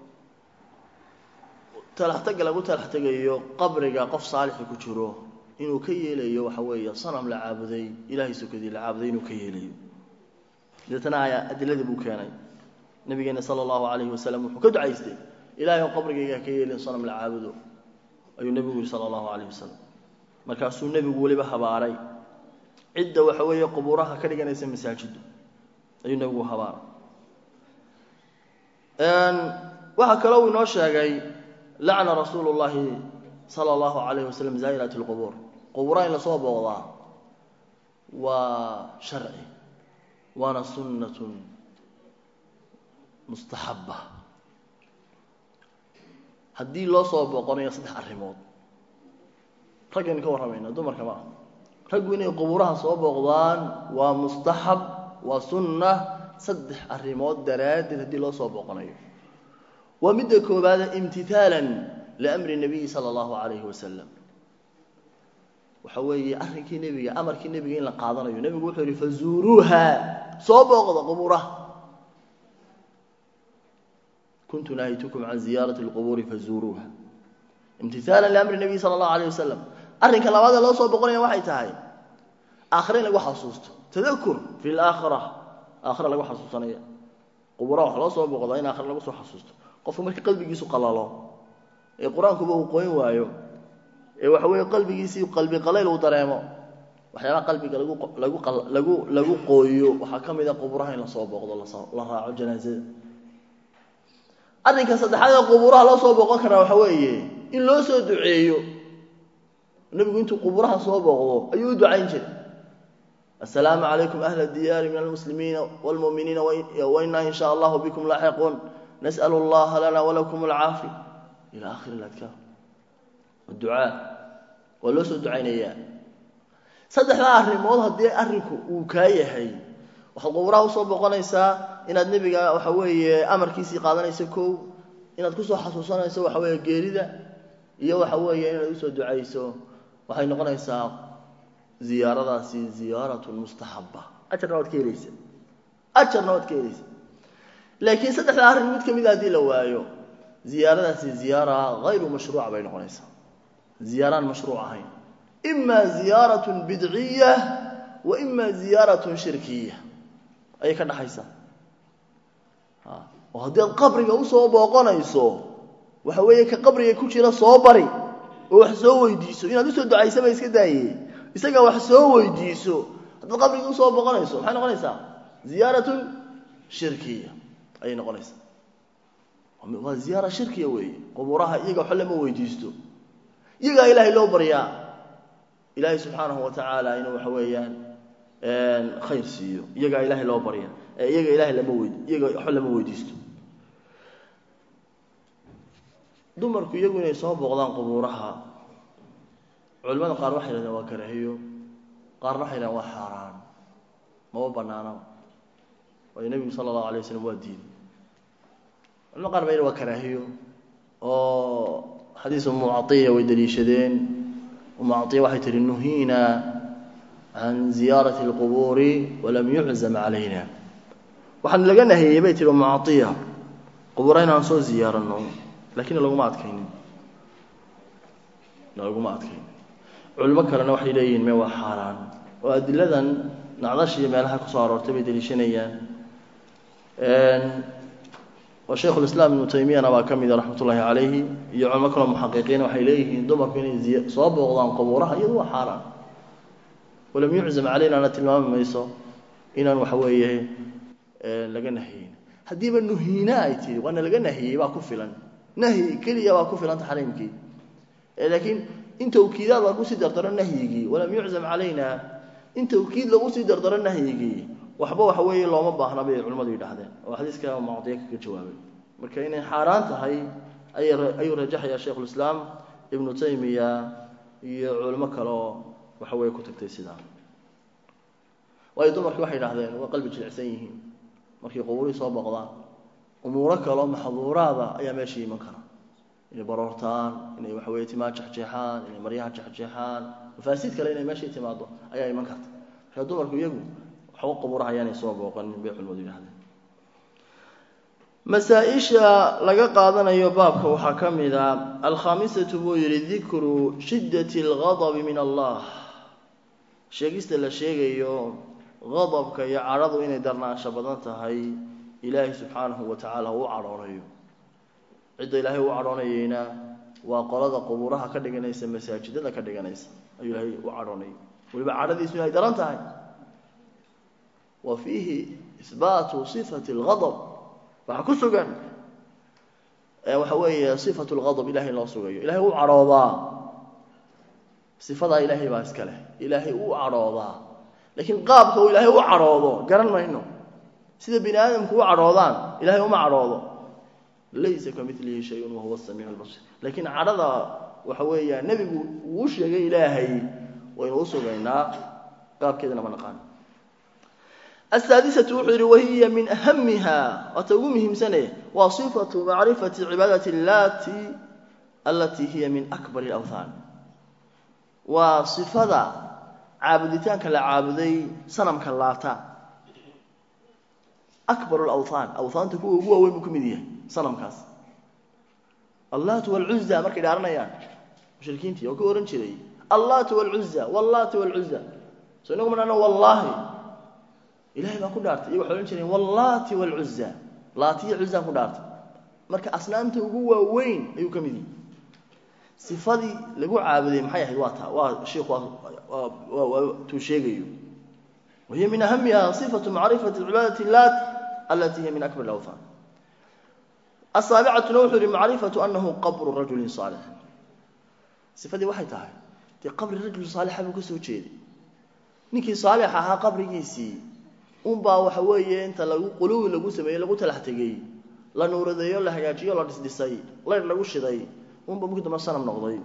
talaxtaga lagu talax tegayo qabriga qof saalixi ku jiro inuu ka yeelayo waxa weeye sanam la caabuday ilaahay sokadii la caabuday inuu ka yeelayo deetana ayaa adiladii buu keenay nabigeena sala allahu calayhi wasalam wuxuu ka ducaystay ilahay oo qabrigayga ka yeelin sanam la caabudo ayuu nebigu yihi sala allahu calayhi wasalam markaasuu nebigu weliba habaaray cidda waxa weeye qubuuraha ka dhiganaysa masaajidu ayuu nebigu habaaray waxaa kaloo uu inoo sheegay lacna rasuulu llahi sala allahu calayhi wasalam zaa'irat lqubuur qubuuraha in lasoo booqdaa waa sharci waana sunnatun mustaxaba haddii loo soo booqonayo saddex arrimood raggaynu ka warramayna dumarka ma ah raggu inay qubuuraha soo booqdaan waa mustaxab waa sunna saddex arrimood daraaddeed haddii loo soo booqonayo waa midda koobaada imtihaalan liamri nabiyi sala allahu calayhi wasalam waxa weeye arrinkii nebiga amarkii nebiga in la qaadanayo nebigu wuxuu yihi fazuuruuha soo booqda qubuuraha kuntu naahitukum can ziyaarati lqubuuri fazuuruuha imtihaalan liamri nabiyi sala allahu alayh wasalam arrinka labaadee loo soo boqonaya waxay tahay aakhira in lagu xasuusto tadakur fi laakhira aakhira lagu xasuusanaya quburaha wax loo soo boqdaa in aakhira lagu soo xasuusto qofku marka qalbigiisu qalalo ee qur-aankuba uu qoyn waayo ee waxa weeye qalbigiisii qalbi qalayl uu dareemo waxyaabaha qalbiga lagu lagu lagu lagu qooyo waxaa ka mid a quburaha in lasoo booqdo la raaco janaazada arrinka saddexaad ee qubuuraha loo soo booqon karaa waxa weeye in loo soo duceeyo nebigu intuu qubuuraha soo booqdo ayuu u ducayn jiray assalaamu calaykum ahla diyaari min almuslimiina wاlmu'miniina wainaa in sha allahu bikum laaxiquun nas'al اllaha lana walakum alcaafi ila akhiri اladkaar ducaa waa loo soo ducaynayaa saddexdaa arrimood haddii arrinku uu kaa yahay waxaad qubuuraha usoo boqonaysaa inaad nebiga waxa weeye amarkiisii qaadanayso kow inaad kusoo xasuusanayso waxa weeye geerida iyo waxa weeye inaad usoo ducayso waxay noqonaysaa ziyaaradaasi ziyaaratun mustaxaba ajarna waad ka helaysa ajarna waad ka helaysa laakiin saddexdaa arrin mid ka mida haddii la waayo ziyaaradaasi ziyaara hayru mashruuca bay noqonaysaa ziyaaraan mashruuc ahayn ima ziyaaratun bidciya wa ima ziyaaratun shirkiya ayay ka dhaxaysaa oo haddii aad qabriga usoo booqonayso waxa weeye ka qabriga ku jira soo bari oo wax soo weydiiso inaad usoo ducaysaba iska daaye isagaa wax soo weydiiso haddaad qabriga usoo booqonayso maxay noqonaysaa ziyaaratun shirkiya ayay noqonaysaa waa ziyaara shirkiya weeye qubuuraha iyaga waxba lama weydiisto iyagaa ilaahay loo baryaa ilaahay subxaanahu wa tacaala inuu waxa weeyaan khayr siiyo iyagaa ilaahay loo barya ee iyaga ilahay lama weyd iyaga waxba lama weydiisto dumarku iyagu inay soo booqdaan qubuuraha culimada qaar waxay yidhahdeen waa karaahiyo qaarna waxay dhahan waa xaaraan maba banaanaba waayo nebigu sala allahu alay wasalam waa diiday culimo qaar ba yidhi waa karaahiyo oo xadiis umu caiya way daliishadeen umu caiya waxay tihi nuhiina can ziyaarati اlqubuuri walam yuczam calayna waxaan laga nahiyey bay tihi umu caiya qubuura inaan soo ziyaarano lakin laguma adkaynin laguma adkaynin culimo kalena waxay leeyihiin me waa xaaraan oo adiladan nacdash iyo meelaha kusoo aroortay bay daliishanayaan oo shaykhu lislaam ibnu taymiyana baa ka mida raxmat ullaahi calayhi iyo culimo kaloo muxaqiqiina waxay leeyihiin dumarku inay soo booqdaan qubuuraha iyadu waa xaaraan walam yuczam calaynana tilmaami mayso inaan waxa weeye laga nahiyin haddiiba nuhiina ay tihi waana laga nahiyey baa ku filan nahyi keliya baa ku filan taxriimkii laakiin in tawkiidaad lagu sii dardaro nahyigii walam yuczam calayna in tawkiid lagu sii dardaro nahyigii waxba waxa weeye looma baahna bay culimmadu yidhaahdeen oo xadiiska mucdiya kaga jawaabay marka inay xaaraan tahay ayuu rajaxaya shaykhulislaam ibnu taymiya iyo culimo kaleoo waxa weeye ku tagtay sidaa waayo dumarkii waxay yidhahdeen waa qalbi jilicsan yihiin markay qubuurihii soo boqdaan umuuro kaloo maxduuraada ayaa meesha iman kara inay baroortaan inay waxa weye timaa jexjeexaan inay maryaha jexjeexaan mafaasiid kale inay meeshai timaado ayaa iman karta marka dumarku iyagu waxba qubuuraha ayaanay soo booqanin bay culimadu yidhahdeen masaa-isha laga qaadanayo baabka waxaa ka mid a alkhaamisatu buu yihi dikru shiddati alghadabi min allah sheegista la sheegayo qadabka iyo cadhadu inay darnaansho badan tahay ilaahay subxaanahu wa tacaala uu cadhoonayo cidda ilaahay u cadhoonayeyna waa qolada qubuuraha ka dhiganaysa masaajidada ka dhiganaysa ayuu ilaahay u cadhoonayay weliba cadhadiisu inay daran tahay wa fiihi ihbaatu sifati alghadab waxaa ku sugan waxa weeye sifatu lghadab ilahay in loo sugayo ilahay u cadhoodaa sifadaa ilaahay baa iska leh ilaahay u cadhoodaa laakiin qaabka uu ilaahay u cadhoodo garan mayno sida bini aadamku u cadhoodaan ilahay uma cadhoodo laysa ka milihi shayun wahuwa samiic lbasir laakiin cadhada waxa weeya nebigu uu sheegay ilaahay waynu u sugaynaa qaabkeedana ma naqaan asaadisatu wuxuu yihi wahiya min ahamiha waata ugu muhiimsane waa sifatu macrifati cibaadati allati alatii hiya min akbar alawthan waa sifada caabuditaanka la caabuday sanamka laata akbar alawthan awthaanta kuwa ugu waaweyn buu ka mid yahay sanamkaas allatu walcuza markay dhaaranayaan mushrikiintii oo ka ohan jiray allatu walcuza wallati walcuza so inagu ma dhahno wallahi ilahay baan ku dhaartay iyo waxay odhan jireen wallati walcuza laati iyo cuzaan ku dhaartay marka asnaamta ugu waaweyn ayuu ka mid yahay sifadii lagu caabuday maxay ahayd waa taa waa shiiku tuu sheegayo wahiya min ahamiha sifatu macrifati cibaadati lat alati hiya min akbar alawthan asaabicatuna wuxuu yihi macrifatu anahu qabru rajulin saalix sifadii waxay tahay dee qabri rajul saalixa buu ka soo jeeday ninkii saalix ahaa qabrigiisii unbaa waxa weeye inta lagu quluwi lagu sameeyey lagu talax tegey la nuuradeeyo la hagaajiyo la dhisdhisay layr lagu shiday unba markii dambe sanam noqday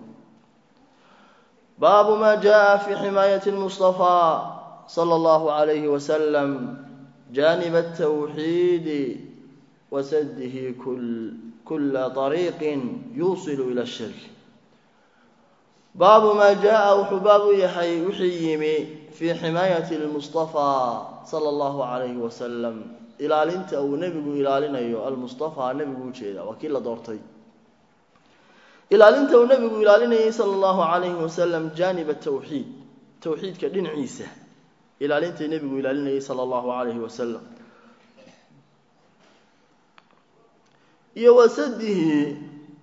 baabu ma jaa fi ximaayati lmustafaa sala allahu alayhi wasalam janib atawxiidi wasadihi kula ariiqin yuusilu ila shirk baabu maa jaa wuxuu baab u yahay wixii yimi fii ximaayati lmustafaa sala allahu calayhi wasalam ilaalinta uu nebigu ilaalinayo almustafaa nebigu ujeeda waa kii la doortay ilaalinta uu nebigu ilaalinayay sala allahu calayhi wasalam jaanib atawxiid towxiidka dhinaciisa ilaalintai nebigu ilaalinayay sala allahu calayhi wasalam iyo wasadihi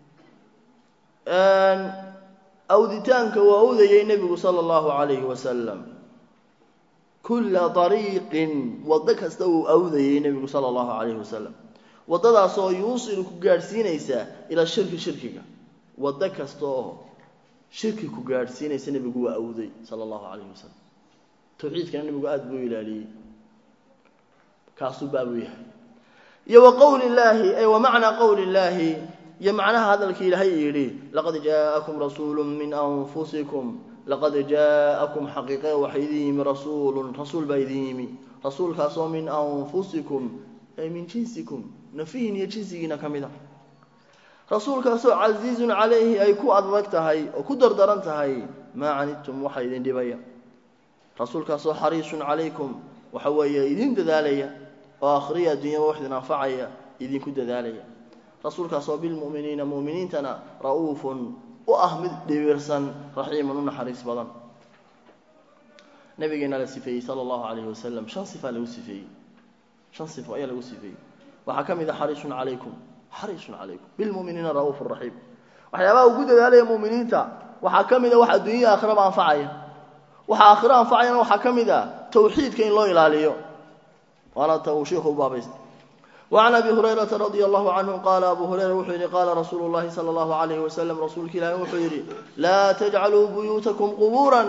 awditaanka uu awdayay nebigu sala allahu calayhi wasalam kulla dariiqin waddo kasta uu awdayay nebigu sala allahu calayhi wasalam waddadaasoo yuusilu ku gaadhsiinaysa ilaa shirki shirkiga waddo kasta oo shirki ku gaadhsiinaysa nebigu waa awday sala allahu calayhi wasalam towxiidkana nebigu aada buu ilaaliyey kaasuu baabuu yahay iyo wa qowli illaahi ay wa macnaa qowli illaahi iyo macnaha hadalkii ilaahay yidhi laqad jaa'akum rasuulu min anfusikum laqad jaa'akum xaqiiqe waxaa idin yimi rasuulun rasuul baa idin yimi rasuulkaasoo min anfusikum ay min jinsikum nafihin iyo jinsigiina ka mid a rasuulkaasoo casiizun calayhi ay ku adag tahay oo ku dardaran tahay maa canidtum waxa idin dhibaya rasuulkaasoo xariisun calaykum waxa weeye idin dadaalaya oo akhriya adduunyaba wax idin anfacaya idinku dadaalaya rasuulkaasoo bilmu'miniina mu'miniintana ra'uufun u ah mid dhibiirsan raxiiman u naxariis badan nabigeena la sifeeyey sala allahu calayhi wasalam shan sifaa lagu sifeeyey shan sifo ayaa lagu sifeeyey waxaa ka mid a xariisun calaykum xariisun calaykum bilmu'miniina ra'uufu raxiim waxyaabaha ugu dadaalaya mu'miniinta waxaa ka mid a wax adduunya aakhiraba anfacaya waxa aakhiro anfacayana waxaa ka mid a tawxiidka in loo ilaaliyo waana ta uu sheikhu u baabaysta وعن أبي هريرة رضي الله عنه قال أبو هريرة وحيري قال رسول الله صلى الله عليه وسلم رسولك الله وحيري لا تجعلوا بيوتكم قبورا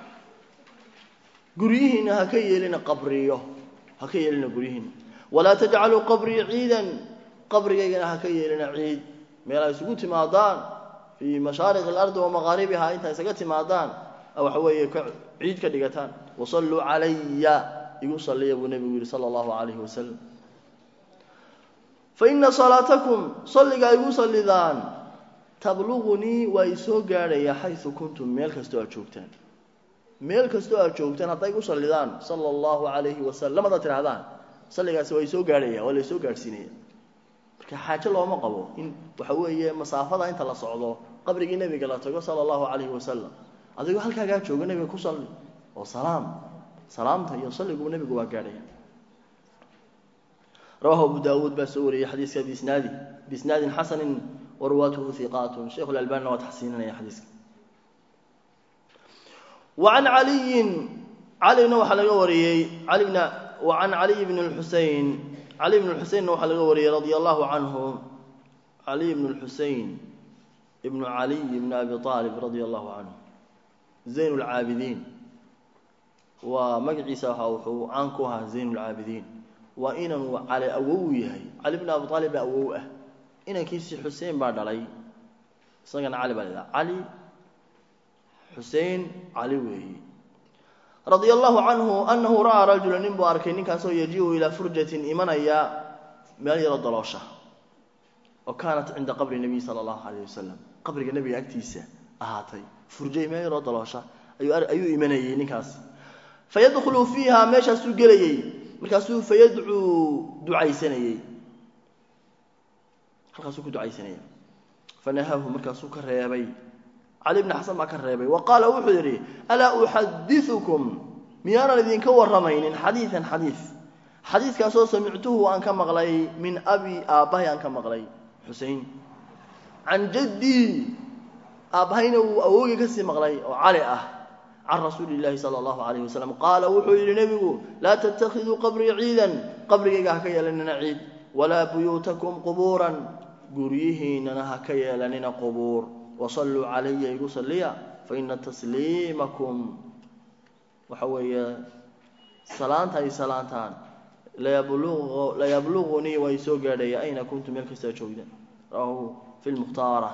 قريهن هكي لنا قبريه هكي لنا قريهن ولا تجعلوا قبري عيدا قبري هكي لنا عيد ميلا يسقوت مادان في مشارق الأرض ومغاربها انت يسقوت مادان أو حوي عيد كدقتان وصلوا علي يقول صلي أبو النبي صلى الله عليه وسلم faina salaatakum salliga ay igu sallidaan tabluqunii waa isoo gaadhaya xayu kuntum meel kastoo aad joogtaan meel kastoo aad joogtaan hadday igu sallidaan sala allahu calayhi wasalam hadaad tidhahdaan salligaasi waa isoo gaadhaya waa la isoo gaadhsiinaya marka xaajo looma qabo in waxa weeye masaafada inta la socdo qabrigii nebiga la tago sala allahu calayhi wasalam adigoo halkaagaa jooga nebiga ku salli oo salaam salaamta iyo salligu nebigu waa gaadhaya رواه أبو داود بسوري حديث بإسناده بإسناد حسن ورواته ثقات شيخ الألباني وتحسيننا يا حديث وعن علي علي نوح الغوري علي بن وعن علي بن الحسين علي بن الحسين نوح الغوري رضي الله عنه علي بن الحسين ابن علي بن أبي طالب رضي الله عنه زين العابدين ومقعيسة وحو عنكها زين العابدين waa inanuu cali awow yahay cali bn abi aalib baa awow ah inankiisii xuseen baa dhalay isagana cali baa la dhaha cali xuseen cali weeye radia allahu canhu anahu ra'aa rajula nin buu arkay ninkaasoo yajiu ilaa furjatin imanaya meel yaro daloosha oo kaanat cinda qabri nabiy sala allahu alayh wasalam qabriga nebiga agtiisa ahaatay furjay meel yaroo daloosha ayuu imanayey ninkaas fayadkhulu fiiha meeshaasuu gelayey markaasuu fayadcuu ducaysanayey halkaasuu ku ducaysanayay fanahaahu markaasuu ka reebay cali bni xasan baa ka reebay wa qaala wuxuu yidhi alaa uxadiukum miyaanan idinka warramaynin xadiidan xadiid xadiidkaasoo samictuhu aan ka maqlay min abi aabbahay aan ka maqlay xusein can jaddii aabbahayna uu awoogii kasii maqlay oo cali ah can rasuuli illaahi sala allahu calayh wasalam qaala wuxuu yidhi nebigu laa tattakhiduu qabrii ciidan qabrigayga ha ka yeelanina ciid walaa buyuutakum qubuuran guryihiinana ha ka yeelanina qubuur wasalluu calaya igu salliya faina tasliimakum waxa weeye salaanta ay salaantaan layablugunii waa isoo gaadhaya ayna kuntum meel kastaa joogdaan rawahu fi lmukhtaara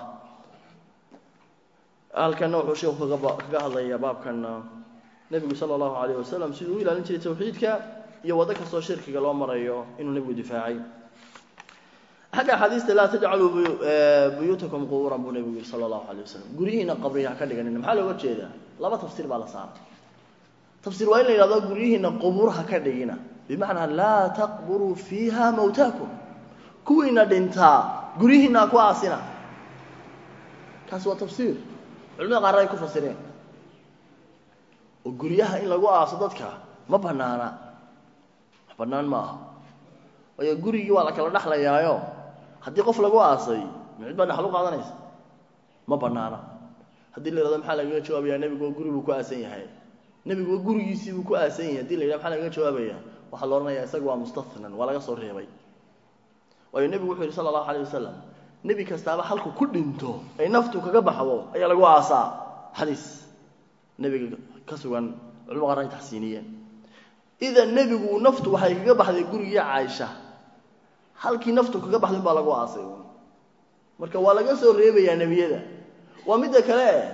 halkanna wuxuu sheekhu kaga hadlayaa baabkanna nebigu sala allahu calayh wasalam siduu u ilaalin jiray tawxiidka iyo waddo kastoo shirkiga loo marayo inuu nebigu difaacay xagga axaadiista laa tajcaluu buyuutakum qubuuran buu nebigu yihi sala allahu calayh wasalam guryihiina qabriga ha ka dhiganina maxaa looga jeedaa laba tafsiir baa la saaray tafsiir waa in la yidhahdo guryihiina qubuur ha ka dhigina bimacnaa laa taqburuu fiiha mawtaakum kuwiina dhintaa guryihiina ha ku aasina kaasi waa tafsiir culimada qaarna ay ku fasireen oo guryaha in lagu aaso dadka ma banaana wax bannaan ma aha waayo gurigii waa la kala dhexlayaayo haddii qof lagu aasay micid baa dhexlu qaadanaysa ma banaana haddii la yidhahdo maxaa lagaga jawaabayaa nebigu guri buu ku aasan yahay nebigu gurigiisii buu ku aasan yahay hadii la yidhahdo maxaa lagaga jawaabaya waxaa la odhanayaa isaga waa mustathnan waa laga soo reebay waayo nebigu wuxuu yihi sala allahu alayh wasalam nebi kastaaba halku ku dhinto ay naftu kaga baxdo ayaa lagu aasaa xadiis nebiga ka sugan culimo qaarna ay taxsiiniyeen idan nebigu naftu waxay kaga baxday gurigii caaisha halkii naftu kaga baxday un baa lagu aasay marka waa laga soo reebayaa nebiyada waa midda kale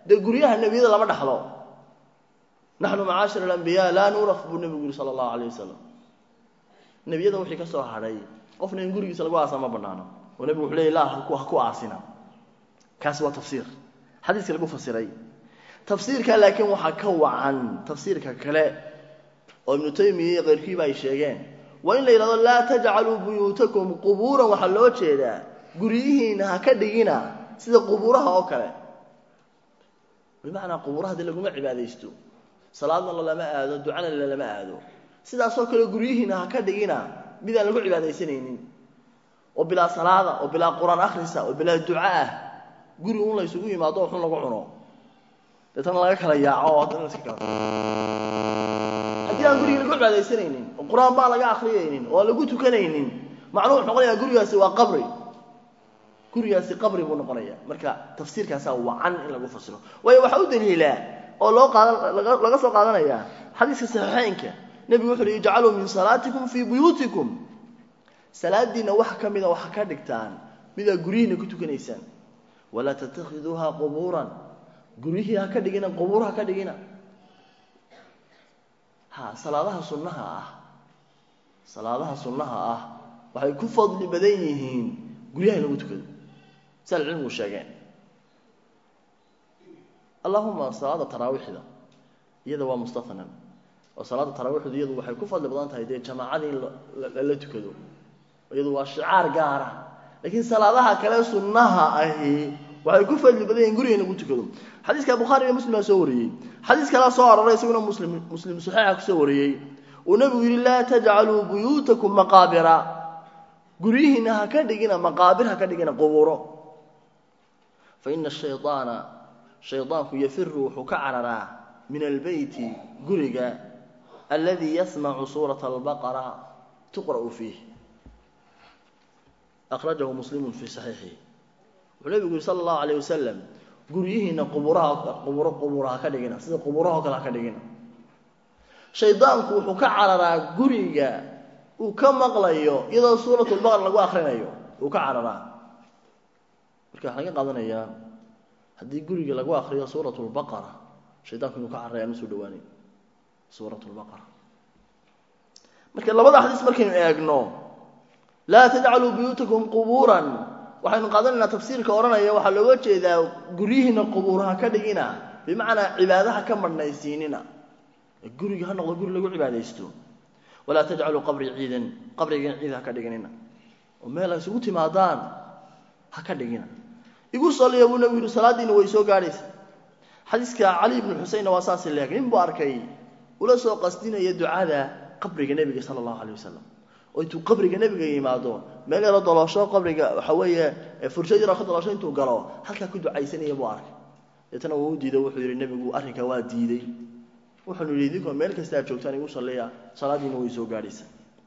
dee guryaha nebiyada lama dhaxlo naxnu macaashir alambiyaa laa nuuraf buu nebigu yuri sala allahu alayh wasalam nebiyada wixii ka soo hadhay qofna in gurigiisa lagu aasa ma banaano oo nebigu wuxuu leeyay laa ha ku aasina kaasi waa tafsiir xadiiska lagu fasiray tafsiirka laakiin waxaa ka wacan tafsiirka kale oo ibnu taymiya iyo keyrkiiba ay sheegeen waa in la yidhahdo laa tajcaluu buyuutakum qubuuran waxaa loo jeedaa guryihiina ha ka dhigina sida qubuuraha oo kale bimacnaa qubuuraha dee laguma cibaadaysto salaadna lalama aado ducana lalama aado sidaasoo kale guryihiina ha ka dhigina mid aan lagu cibaadaysanaynin oo bilaa salaada oo bilaa qur-aan akhrisa oo bilaa duca ah guri un la ysugu yimaado oo xun lagu cuno deetana laga kala yaaco oo haddana iska kala haddii aan gurigii lagu cibaadaysanaynin oo qur-aan baan laga akriyaynin oo aan lagu tukanaynin macnuhu wuxuu noqonayaa gurigaasi waa qabri gurigaasi qabri buu noqonaya marka tafsiirkaasaa wacan in lagu fasiro waayo waxaa u daliilaa oo loo qaadan laga soo qaadanayaa xadiiska saxiixeynka nebigu wuxu uhi ijcaluu min salaatikum fii buyuutikum salaadiinna wax ka mida waxa ka dhigtaan midaa guryihiina ku tukanaysaan walaa tattakhiduuha qubuuran guryihii ha ka dhigina qubuur ha ka dhigina ha salaadaha sunnaha ah salaadaha sunnaha ah waxay ku fadli badan yihiin guryaha in lagu tukado si alcilmigu sheegeen allahuma salaada taraawiixda iyada waa mustahanan oo salaada taraawiixdu iyadu waxay ku fadli badan tahay dee jamaacadii in lala tukado iyadu waa shicaar gaara laakiin salaadaha kale sunnaha ahi waxay ku fadli badan yihin guriga in lagu tukado xadiiska bukhaari iyo muslim baa soo wariyey xadiis kalea soo aroray isaguna muslim muslim saxiixa kusoo wariyey uu nebigu yihi laa tajcaluu buyuutakum maqaabira guryihiina ha ka dhigina maqaabir ha ka dhigina qubuuro fa ina shayطaana shayطaanku yafiru wuxuu ka cararaa min albeyti guriga aladi yasmacu suurata albaqara tuqra'u fiih akhrajahu muslimu fii saxiixihi wuxuu nebigu yihi sala allahu alayh wasalam guryihiina quburaha quburo qubuura ha ka dhigina sida qubuurahao kale ha ka dhigina shaydaanku wuxuu ka cararaa guriga uu ka maqlayo iyadoo suurat lbaqara lagu akrinayo uu ka cararaa marka waxaa laga qaadanayaa haddii guriga lagu akriyo suurat lbaqara shaydaanku inuu ka cararaya aan usoo dhawaanayn suurat lbaqara marka labada xadiis markaynu eegno laa tajcaluu buyuutakum qubuuran waxaynu qaadanaynaa tafsiirka odhanaya waxaa looga jeedaa guryihiina qubuuraha ka dhigina bimacnaa cibaadaha ka marhnaysiinina guriga ha noqdo guri lagu cibaadaysto walaa tajcaluu qabrii ciidan qabrigan ciid ha ka dhiginina oo meel ay isugu timaadaan ha ka dhigina igu saliya buu nabigu yihi salaadiina way soo gaadhaysa xadiiska cali ibnu xuseinna waa saasi leeg nin buu arkay ula soo qasdinaya ducada qabriga nebiga sala allahu alay wasalam oo intuu qabriga nebiga yimaado meel yaro doloosho qabriga waxa weeye furshad yaroo ka doloosho intuu galo halkaa ku ducaysanaya buu arkay deetana wuu u diiday wuxuu yidhi nebigu arrinkaa waa diiday wuxuunu yidhi idinkoo meel kasta aad joogtaan igu salliya salaadiina way soo gaadhaysa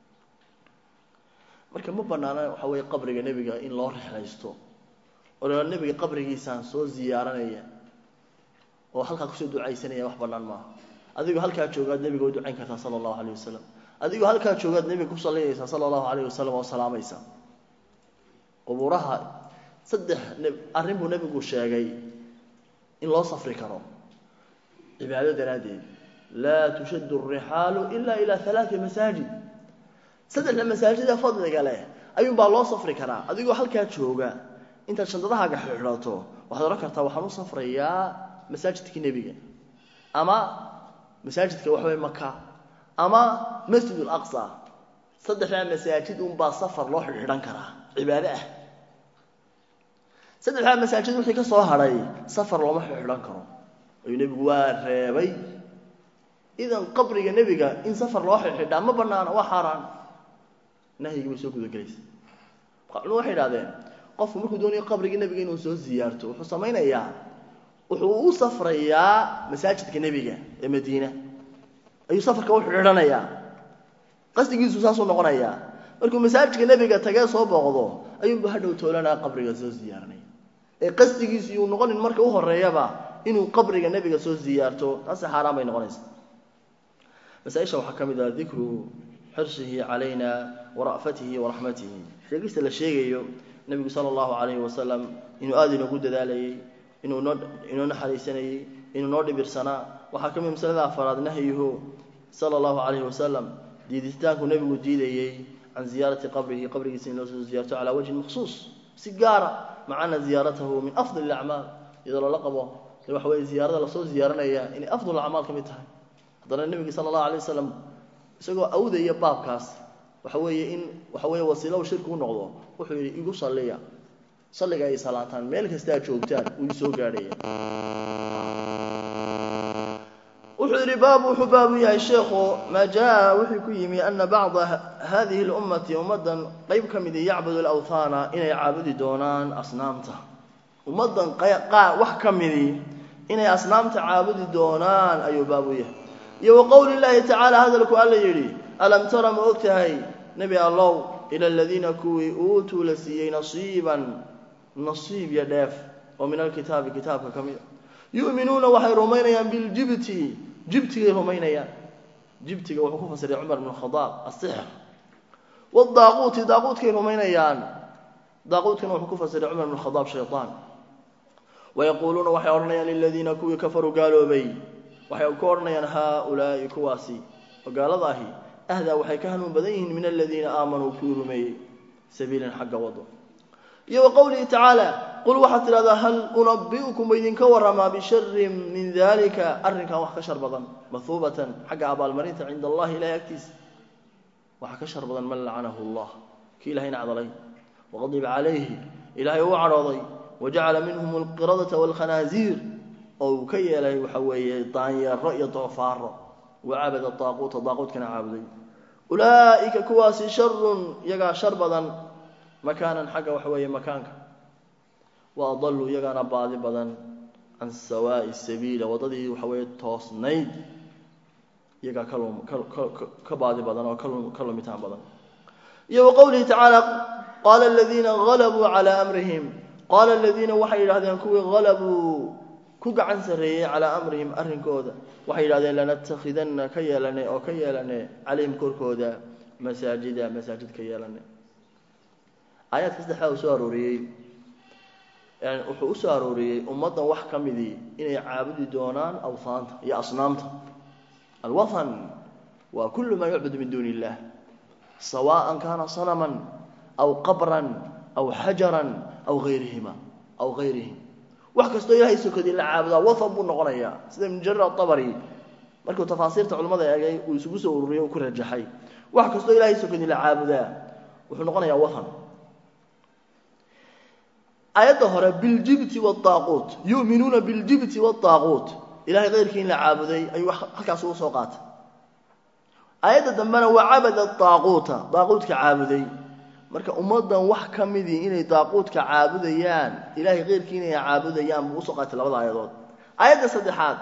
marka ma banaana waxa weeye qabriga nebiga in loo rexlaysto oo la nebiga qabrigiisaan soo ziyaaranaya oo halkaa kusoo ducaysanaya wax bannaan maaha adigoo halkaa joogaad nebiga u ducayn kartaa sala allahu alayh wasalam adigoo halkaa joogaad nebiga ku sallinaysaa sala allahu alayh wasalam oo salaamaysa qubuuraha saddex arrin buu nebigu sheegay in loo safri karo cibaado daraaddeed laa tushaddu alrixaalu ila ila halaati masaajid saddexda masaajida fadliga leh ayuunbaa loo safri karaa adigoo halkaa jooga intaad shandadahaaga xidhato waxaad odhan kartaa waxaan u safrayaa masaajidkii nebiga ama masaajidka waxaweye maka ama masjid alaqsa saddexdaa masaajid unbaa safar loo xidhiidhan karaa cibaado ah saddexdaa masaajid wixii ka soo hadhay safar looma xidhiidhan karo ayuu nebigu waa reebay idan qabriga nebiga in safar loo xidhiidhaa ma banaana waa xaaraan nahyigii bay soo gudagelaysa marka culum waxay idhahdeen qofku markuu doonayo qabriga nebiga inuu soo ziyaarto wuxuu samaynayaa wuxuu u safrayaa masaajidka nebiga ee madiina ayuu safarka u xidhiidhanayaa qasdigiisu saasuu noqonayaa markuu masaajidka nebiga tagee soo booqdo ayuunba hadhow toolanaa qabriga soo ziyaaranaya ee qasdigiisu yuu noqonin marka u horeeyaba inuu qabriga nebiga soo ziyaarto taasi xaaraan bay noqonaysa masaaisha waxaa ka mid ah dikru xirsihi calayna wara'fatihi waraxmatihi sheegista la sheegayo nebigu sala allahu calayhi wasalam inuu aada inoogu dadaalayay inuu inoo inoo naxariisanayey inuu noo dhibirsanaa waxaa ka mid masalada afaraad nahyuhu sala allahu calayhi wasalam diiditaanku nebigu diidayey can ziyaarati qabrihi qabrigiisa in loo soo ziyaarto calaa wajhin maksuus si gaara maca ana ziyaaratahu min afdal ilacmaal iyadoo lala qabo de waxa weye ziyaarada lasoo ziyaaranaya inay afdal acmaal ka mid tahay haddana nebigi sala allahu alay wasalam isagoo awdaya baabkaas waxa weeye in waxa weeye wasiilo shirki u noqdo wuxuu yidhi igu salliya salliga ay salaataan meel kasta aad joogtaan wuu isoo gaadhaya wuxuu yidhi baabu wuxuu baabu yahay sheekhu maa jaa wuxuu ku yimi ana bacda hadihi اlummati ummaddan qayb ka midi yacbudu alawhaana inay caabudi doonaan asnaamta ummaddan qaar wax ka midi inay asnaamta caabudi doonaan ayuu baabu yahay iyo wa qowli llaahi tacaala hadalku alla yidhi alam tara ma og tahay nebi allow ila aladiina kuwii uutuu la siiyey nasiiban nasiib iyo dheef oo min alkitaabi kitaabka ka mida yu'minuuna waxay rumaynayaan biljibti jibtigay rumaynayaan jibtiga wuxuu ku fasiray cumar bn khadaab asixr wadaaquuti daaquudkay rumaynayaan daaquudkana wuxuu ku fasiray cumar bn khadaab shayطaan wayaquuluuna waxay odhanayaan liladiina kuwii kafaruu gaaloobay waxay ku odhanayaan haaulaa'i kuwaasi oo gaalada ahi ahdaa waxay ka hanuun badan yihiin min aladiina aamanuu kuwii rumeeyey sabiilan xagga wado iyo wa qowlihi tacaala qul waxaad tidhahdaa hal unabi'ukum idinka warramaa bisharin min dalika arrinkan wax ka shar badan mahuubatan xagga abaalmarinta cinda allahi ilahay agtiisa waxaa ka shar badan man lacanahu allah kii ilahay nacdalay waqadiba calayhi ilaahay uu cadhooday wajacala minhum alqiradata waalkhanaaziir oo uu ka yeelay waxa weeye daanyeero iyo doofaaro wacabada daaquuta daaquudkana caabuday ulaa'ika kuwaasi sharun iyagaa shar badan makaanan xagga waxa weeye makaanka wa adaluu iyagaana baadi badan can sawaa'i sabiila waddadii waxa weeye toosnayd iyagaa ka baadi badan oo ka lumitaan badan iyo wa qowlihi tacaala qaala aladiina halabuu calaa amrihim qaala aladiina waxay yidhahdeen kuwii halabuu ku gacan sarreeyey calaa amrihim arrinkooda waxay yidhahdeen lanattakhidanna ka yeelane oo ka yeelane calayhim korkooda masaajida masaajid ka yeelane aayaadka saddexdaa uu soo arooriyey wuxuu u soo arooriyey ummaddan wax ka midii inay caabudi doonaan awhaanta iyo asnaamta alwathan waa kullu maa yucbadu min duuni illah sawaan kaana sanaman aw qabran aw xajaran aw ayrihima aw gayrihim wax kastoo ilahay sokadii la caabudaa wathan buu noqonayaa sida ibnu jarir atabari markuu tafaasiirta culimmada eegay uu isugu soo ururiyey uu ku rajaxay wax kastoo ilahay sokadii la caabudaa wuxuu noqonayaa wathan aayadda hore biljibti waaaquut yuminuuna biljibti waaaquut ilahay keyrkii in la caabuday ayuu halkaas ugu soo qaatay aayadda dambena wacabada daaquuta daaquudka caabuday marka ummaddan wax ka midii inay daaquudka caabudayaan ilahay keyrkii inay caabudayaan buu usoo qaatay labada aayadood aayadda saddexaad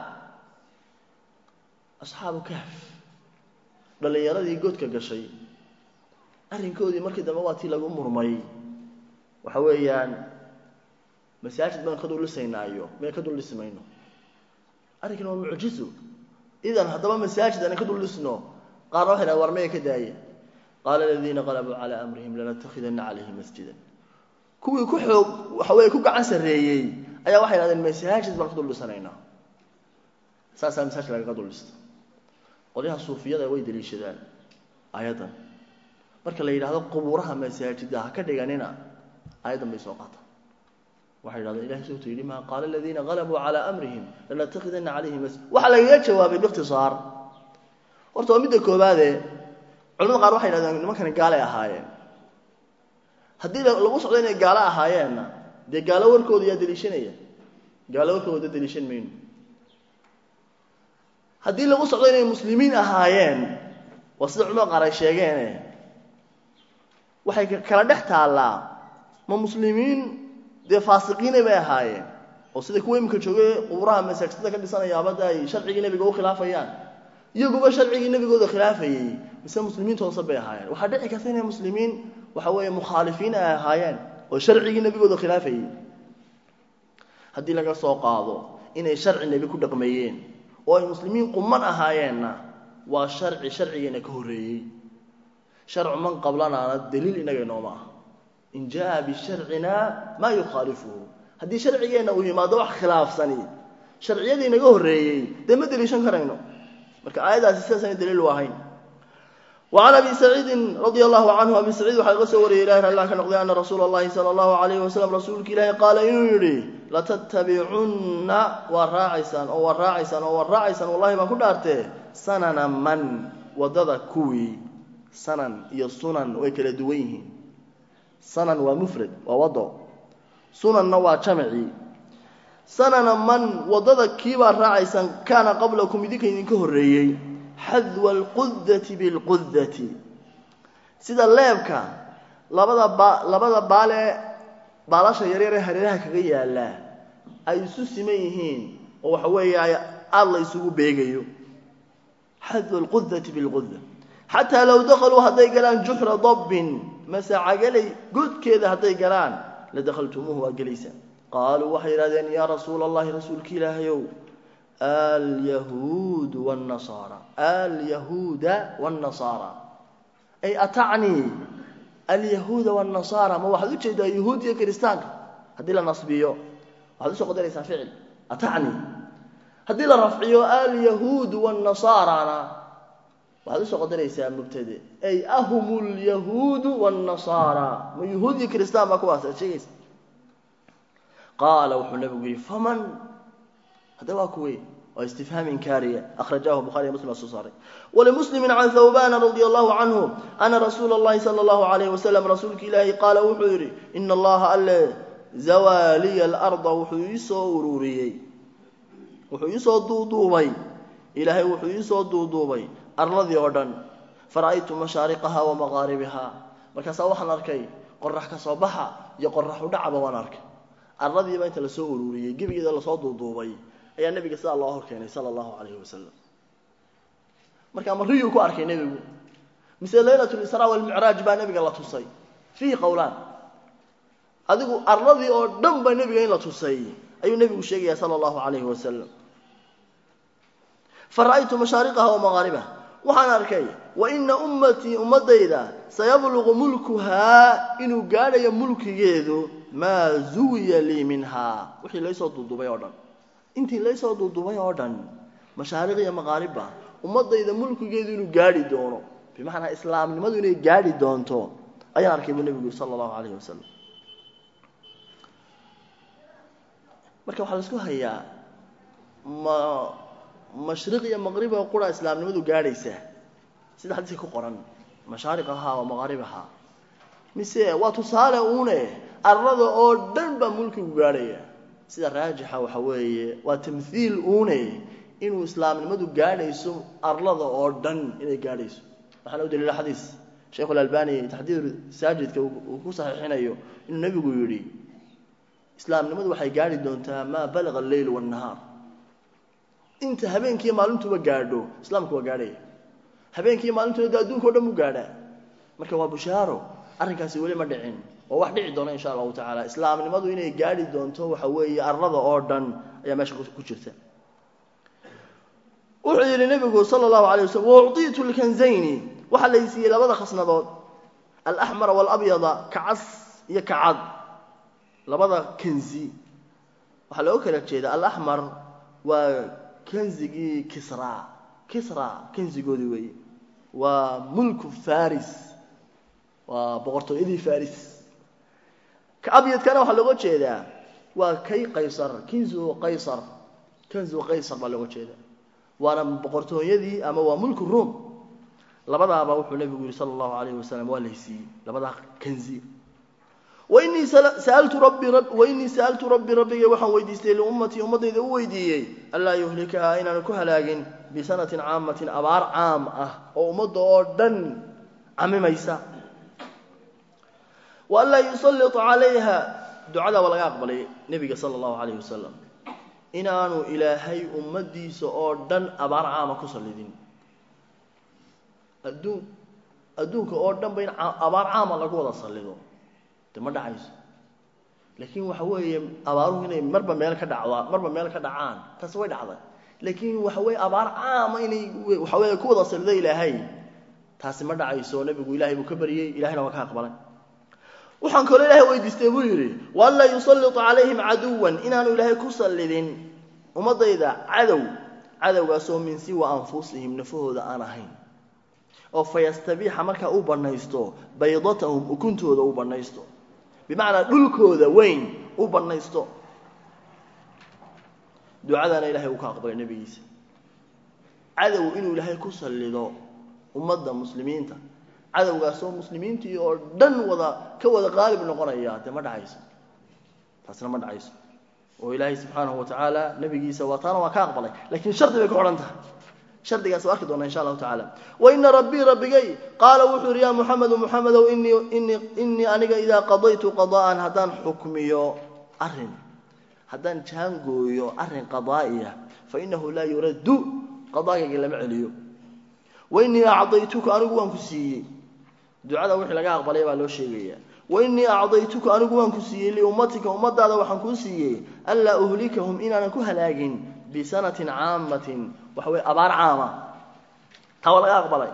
asxaabu kahf dhallinyaradii godka gashay arrinkoodii markii dambe waa tii lagu murmay waxa weeyaan masaajid baan ka dul dhisaynaayo meen ka dul dhisi mayno arrinkan waa mucjizo idan haddaba masaajid aan ka dul dhisno qaarna waxay dhaha war maya ka daaye qaala aladiina qalabuu calaa amrihim lanattakhidanna calayhi masjidan kuwii ku xoog waxa weeye ku gacan sarreeyey ayaa waxay dhahdeen masaajid baan ka dul dhisanaynaa saasaa masaajid lagaga dul dhista qolyaha suufiyada way daliishadaan aayaddan marka la yidhahdo qubuuraha masaajida ha ka dhiganina aayaddan bay soo qaataan waxay yidhahdeen ilahay suutu yidhi maa qaala aladiina qalabuu calaa amrihim lanattakhidanna calayhim masjid waxaa lagaga jawaabay biikhtisaar horta waa midda koobaadee culamada qaar waxay yidhahdeen nimankani gaalay ahaayeen haddii lagu socdo inay gaalo ahaayeenna dee gaalo warkooda yaa deliishanaya gaalo warkooda deliishan mayno haddii lagu socdo inay muslimiin ahaayeen waa sida culamada qaar ay sheegeene waxay kala dhex taallaa ma muslimiin dee faasiqiinay bay ahaayeen oo sida kuwa iminka joogay qubuuraha masaajidada ka dhisanayaabada ay sharcigii nebiga u khilaafayaan iyaguba sharcigii nebigooda khilaafayey mise muslimiinta hoose bay ahaayeen waxaa dhici karta inay muslimiin waxa weeye mukhaalifiin ay ahaayeen oo sharcigii nebigooda khilaafayey haddii laga soo qaado inay sharci nebi ku dhaqmeeyeen oo ay muslimiin quman ahaayeenna waa sharci sharcigeena ka horreeyey sharcu man qablanaana daliil inaga inooma ah in jaa bisharcina maa yukhaalifuhu haddii sharcigeenna uu yimaado wax khilaafsani sharciyadii naga horreeyey dee ma deliishan karayno marka aayaddaasi sidaasana daliil u ahayn وعن أبي سعيد رضي الله عنه أبي سعيد وحا لga soo wariyay ilahi allah ka noqday أna rasuula الlahi salى الlahu عalayه wasalam rasuulka ilaahi qaala inuu yidhi latattabicunna waa raacaysaan oo waa raacaysaan oo waa raacaysaan wallahi baan ku dhaartee sanana man wadada kuwii sanan iyo sunan way kala duwan yihiin sanan waa mufrad waa wado sunanna waa jamci sanana man wadada kiibaa raacaysaan kaana qablakum idinka idinka horreeyey xadwa alqudati bilqudati sida leebka labada ba labada baale baalasha yaryar ee hareeraha kaga yaallaa ay isu siman yihiin oo waxa weeye aada la isugu beegayo xadwa alqudati bilquda xataa low dakhaluu hadday galaan juxra dabbin masaacagalay godkeeda hadday galaan la dakhaltumuuhu waa gelaysaan qaaluu waxay yidhahdeen yaa rasuula allahi rasuulka ilaahayow alyahuudu wاnnasaara alyahuuda wاnnasaara ay atacnii alyahuuda wاnnasaara ma waxaad ujeedaa yahuud iyo kiristaanka haddii la nasbiyo waxaad usoo qadaraysaa ficil atacnii haddii la rafciyo alyahuudu wاnnasaarana waxaad usoo qadaraysaa mubtade ay ahum lyahuudu wاnnasaara ma yahuud iyo kiristaan baa kuwaas aad sheegaysa qaala wuxuu nabigu yihi faman hadda waa kuwey waa istifhaam inkaariya akhrajahu bukhariy muslim soo saaray walimuslimi can thawbana radi allahu canhu ana rasuula اllahi salى اllahu alayh wasalam rasuulka ilaahi qaala wuxuu yidhi ina allaha alle zawaliya alarda wuxuu iisoo ururiyey wuxuu iisoo duuduubay ilaahay wuxuu iisoo duuduubay arladii oo dhan fara'aytu mashaariqaha wa maqaaribiha markaasaa waxaan arkay qorax ka soo baxa iyo qorax u dhacba waan arkay arladiiba inta lasoo ururiyey gebigeeda lasoo duuduubay ayaa nebiga sidaa loo hor keenay sala allahu calayhi wasalam marka mariyuu ku arkay nebigu mise laylat lisraa walmicraaj baa nebiga la tusay fiihi qowlaan adigu arladii oo dhan ba nebiga in la tusay ayuu nebigu sheegaya sala allahu calayhi wasalam fara'aytu mashaariqaha wa maqaaribaha waxaan arkay wa ina ummatii ummadayda sayabluqu mulkuhaa inuu gaadhayo mulkigeedu maa zuwiya lii minhaa wixii laysoo duuduubay oo dhan intii laysoo duuduubay oo dhan mashaariq iyo maqaaribba ummadayda mulkigeedu inuu gaadhi doono bimacnaa islaamnimadu inay gaadhi doonto ayaan arkay buu nebigu sala allahu calayhi wasalam marka waxaa laisku hayaa ma mashriq iyo maqriba qura islaamnimadu gaadhaysaa sida xadiiska ku qoran mashaariqahaa wa maqaaribahaa mise waa tusaale uune arlada oo dhan baa mulkigu gaadhaya sida raajixa waxa weeye waa tamhiil uune inuu islaamnimadu gaadhayso arlada oo dhan inay gaadhayso waxaana u daliila xadiis sheikhu alalbani taxdiir saajidka uu ku saxiixinayo inuu nebigu yidhi islaamnimadu waxay gaadhi doontaa maa balaga alleyl waannahaar inta habeenkiiyo maalintuba gaadho islaamku waa gaadhaya habeenkiiyo maalintuna de adduunka o dhan buu gaadhaa marka waa bushaaro arrinkaasi weli ma dhicin oo wax dhici doona insha allahu tacaala islaamnimadu inay gaadhi doonto waxa weeye arlada oo dhan ayaa meesha ku jirta wuxuu yidhi nebigu sala allahu alay waslm waucطitu lkanzayni waxaa lay siiyey labada khasnadood alaxmara waalabyada kacas iyo kacad labada kanzi waxaa looga kala jeeda alaxmar waa kanzigii kisra kisra kanzigoodii weeye waa mulku faris waa boqortooyadii faris ka abyadkana waxaa looga jeedaa waa kay qaysar kinzu qaysar kanzu qaysar baa looga jeedaa waana boqortooyadii ama waa mulku room labadaaba wuxuu nebigu yihi sala allahu alayhi wasalam waa laysiiyey labadaa kanzi wainii saaltu rabbi wainii sa'altu rabbi rabbigay waxaan weydiistay liummatii ummaddayda u weydiiyey anlaa yuhlikahaa inaanu ku halaagin bisanatin caamatin abaar caam ah oo ummadda oo dhan camimaysa wa anlaa yusallit calayha ducada waa laga aqbalay nebiga sala allahu calayhi wasalam inaanu ilaahay ummaddiisa oo dhan abaar caama ku sallidin adduun adduunka oo dhan ba in abaar caama lagu wada sallido de ma dhacayso laakiin waxa weeye abaaruhu inay marba meel ka dhacdaa marba meel ka dhacaan taas way dhacday laakiin waxa weeye abaar caama inay waxa weeye ku wada sallido ilaahay taasi ma dhacayso nebigu ilaahay buu ka baryey ilahayna waa ka aqbalay waxaan kaloo ilaahay weydiistay buu yidhi waanlaa yusallitu calayhim caduwan inaanu ilaahay ku sallidin ummaddayda cadow cadowgaasoo min siwa anfusihim nafahooda aan ahayn oo fayastabiixa markaa u bannaysto baydatahum ukuntooda u bannaysto bimacnaa dhulkooda weyn u bannaysto ducadaana ilahay uu ka aqbalay nebigiisa cadow inuu ilaahay ku sallido ummadda muslimiinta cadowgaasoo muslimiintii oo dhan wada ka wada qaalib noqonaya dee ma dhacayso taasna ma dhacayso oo ilaahay subxaanahu watacaala nebigiisa waa taana waa ka aqbalay lakiin shardi bay ku xidhan tahay shardigaas waa arki doona insha allahu tacala waina rabbii rabbigay qaala wuxuu yidhi ya muxamedu muxamedow inii inii inii aniga idaa qadaytu qada'an haddaan xukmiyo arrin haddaan jaangooyo arrin qadaa'iya fainahu laa yuraddu qadaagayga lama celiyo wainii acdaytuka anigu waan ku siiyey ducada wixii laga aqbalay baa loo sheegaya wainii acdaytuka anigu waan ku siiyey liummatika ummadaada waxaan kuu siiyey anlaa uhlikahum inaanan ku halaagin bisanatin caamatin waxa weye abaar caama taa waa laga aqbalay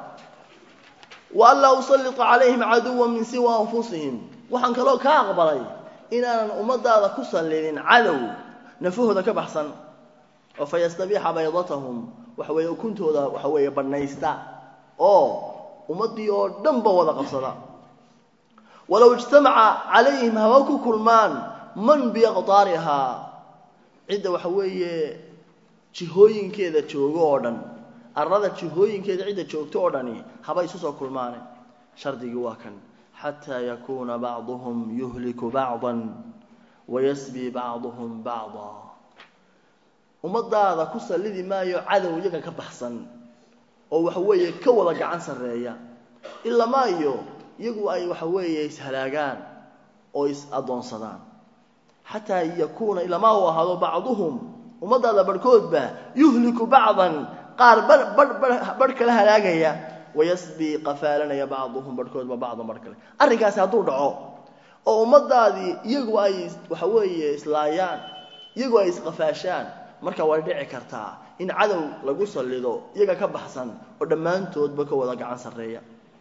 wa anlaa usallita calayhim caduwan min siwa anfusihim waxaan kaloo ka aqbalay inaanan ummadaada ku sallidin cadow nafahooda ka baxsan oo fayastabiixa baydatahum waxa weeye ukuntooda waxa weeye bannaysta oo ummaddii oo dhanba wada qabsada walow ijtamaca calayhim haba ku kulmaan man biaqtaarihaa cidda waxa weeye jihooyinkeeda joogo oo dhan arlada jihooyinkeeda cidda joogto oo dhani haba isu soo kulmaane shardigii waa kan xataa yakuuna bacduhum yuhliku bacdan wayasbii bacduhum bacda ummadaada ku sallidi maayo cadow iyaga ka baxsan oo waxa weeye ka wada gacan sarreeya ila maayo iyagu ay waxa weeye ishalaagaan oo is addoonsadaan xataa yakuuna ilamaa uu ahaado bacduhum ummadaada barhkoodba yuhliku bacdan qaar barh kala halaagaya wayasbii qafaalanaya bacduhum barhkoodba bacdan barh kale arrinkaasi hadduu dhaco oo ummadaadii iyagu ay waxa weeye islaayaan iyagu ay isqafaashaan marka way dhici kartaa in cadow lagu sallido iyaga ka baxsan oo dhammaantoodba ka wada gacan sarreeya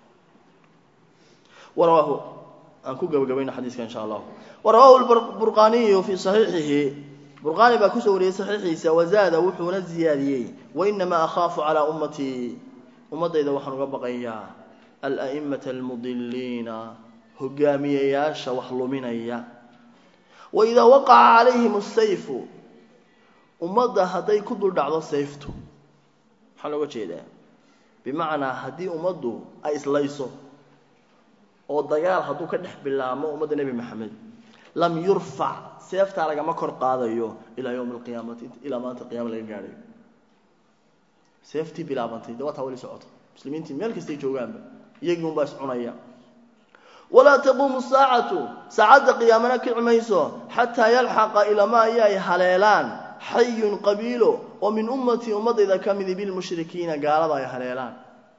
warawaahu aan ku gabagabayno xadiiska insha allah warawaahu burqaniyu fii saxiixihi burqaani baa kusoo wariyey saxiixiisa wazaada wuxuuna ziyaadiyey wainamaa akhaafu calaa ummatii ummaddayda waxaan uga baqayaa ala'imata almudiliina hogaamiyayaasha wax luminaya waidaa waqaca calayhim asayfu ummadda hadday ku dul dhacdo sayftu maxaa looga jeedaa bimacnaa haddii ummaddu ay islayso oo dagaal hadduu ka dhex bilaabmo ummadda nebi maxamed lam yurfac seeftaa lagama kor qaadayo ilaa yowmi alqiyaamati ilaa maanta qiyama laga gaadhayo seeftii bilaabantay de waa taa wali socoto muslimiintii meel kastay joogaanba iyagii unbaa iscunaya walaa taquumu saacatu saacadda qiyaamana kici mayso xataa yalxaqa ilamaa iyo ay haleelaan xayun qabiilo oo min ummatii ummadayda ka midi bilmushrikiina gaalada ay haleelaan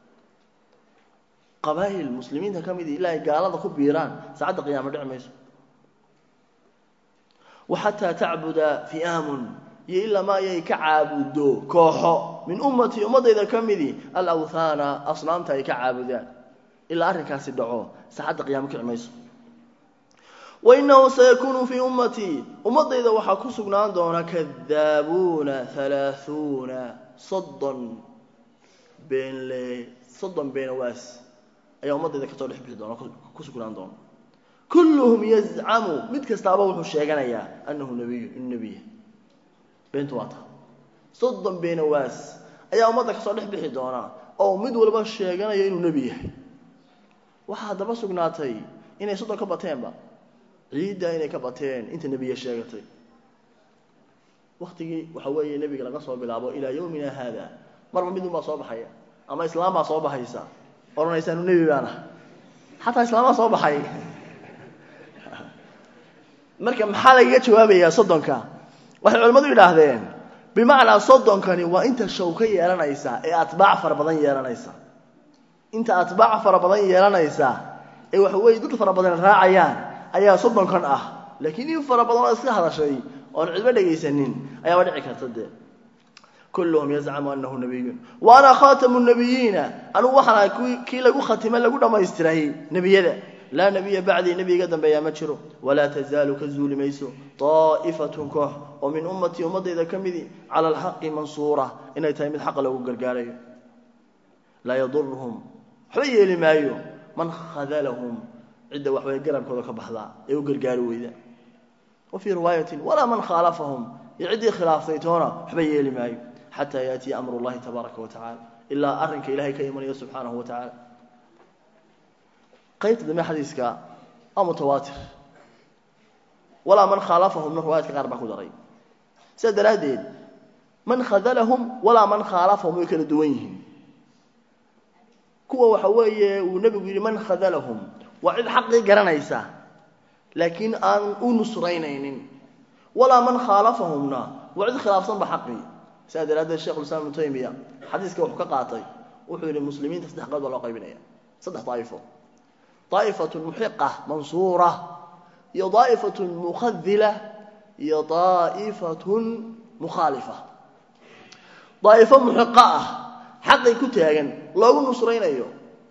qabaa'il muslimiinta ka midi ilaa ay gaalada ku biiraan saacadda qiyaama dhici mayso wa xataa tacbuda fi'aamun iyo ilamaa ayay ka caabuddo kooxo min ummatii ummadayda ka midi alawthaana asnaamta ay ka caabudaan ilaa arrinkaasi dhaco saacadda qiyaama kici mayso wainahu sayakuunu fii ummatii ummadayda waxaa ku sugnaan doona kadaabuuna halaahuuna soddon beenle soddon beenawaas ayaa ummadayda kasoo dhex bixi doona ku sugnaan doona kulluhum yazcamu mid kastaaba wuxuu sheeganayaa annahu nabiyu inu nebiya beentu waa ta soddon beenawaas ayaa ummadda kasoo dhex bixi doona oo mid walba sheeganaya inuu nebi yahay waxaa haddaba sugnaatay inay soddon ka bateenba ciidda inay ka bateen inta nebiya sheegatay waktigii waxa weeye nebiga laga soo bilaabo ilaa yowmina haada marba mid unbaa soo baxaya ama islaam baa soo baxaysa odhanaysa anu nebi baan ah xataa islaamaa soo baxay marka maxaa lagaga jawaabayaa soddonka waxay culimmadu yidhaahdeen bimacnaa soddonkani waa inta show ka yeelanaysa ee atbaac fara badan yeelanaysa inta atbaac fara badan yeelanaysa ee waxa weeye dad fara badan raacayaan ayaa soddonkan ah laakiin in fara badan oo iska hadashay oon cidba dhegaysanin ayaaba dhici karta dee kulluhum yazcamu anahu nabiyun wa ana khaatamu nabiyiina anugu waxaan ahay kii lagu khatimay lagu dhammaystiray nebiyada laa nebiya bacdii nebi iga dambeeyaa ma jiro walaa tazaalu ka zuuli mayso daa'ifatun koox oo min ummatii ummaddayda ka midi cala alxaqi mansuura inay tahay mid xaqa loogu gargaarayo laa yaduruhum waxba yeeli maayo man khadalahum cidda waxway garabkooda ka baxdaa ee u gargaari weyda wa fii riwaayatin walaa man khaalafahum iyo ciddii khilaaftay toona waxba yeeli maayo xataa yaatiya amru llahi tabaaraka wa tacala ilaa arrinka ilahay ka imanayo subxaanahu wa tacaala qaybta dambe xadiiska waa mutawaatir walaa man khaalafahumna riwaayadka qaar baa ku daray sidaa daraaddeed man khadalahum walaa man khaalafahum way kala duwan yihiin kuwa waxa weeye uu nebigu yidhi man khadalahum waa cid xaqii garanaysa laakiin aan u nusraynaynin walaa man khaalafahumna waa cid khilaafsanba xaqii sidaa daraaddeed shekhulislaam ibnu taymiya xadiiska wuxuu ka qaatay wuxuu yidhi muslimiinta saddex qood baa loo qaybinaya saddex daa'ifo daa'ifatun muxiqa mansuura iyo daa'ifatun mukhadila iyo daa'ifatun mukhaalifa daa'ifo muxiqa ah xaqii ku taagan loogu nusraynayo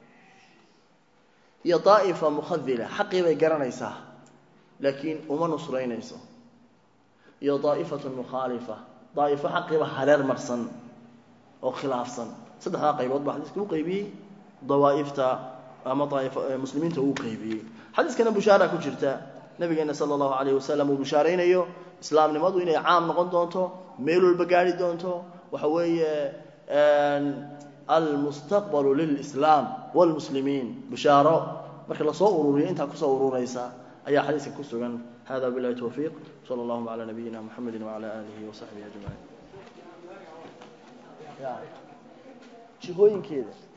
iyo daa'ifa mukhadila xaqii bay garanaysaa laakiin uma nusraynayso iyo daa'ifatun mukhaalifa daa'ifo xaqiiba hareer marsan oo khilaafsan saddexdaa qaybood baa xadiiska u qaybiyey dawaa'ifta ama muslimiinta uu qaybiyey xadiiskana bushaara ku jirta nabigeena sala allahu calayh wasalam uu bushaaraynayo islaamnimadu inay caam noqon doonto meel walba gaari doonto waxa weeye almustaqbalu lilislaam wlmuslimiin bushaaro marka lasoo ururiyo intaa kusoo ururaysa ayaa xadiiska ku sugan hada bilahi towfiiq sala allahuma calaa nabiyina muxamedi wacala aalihi wasaxbihi ajmaciin jihooyinkeeda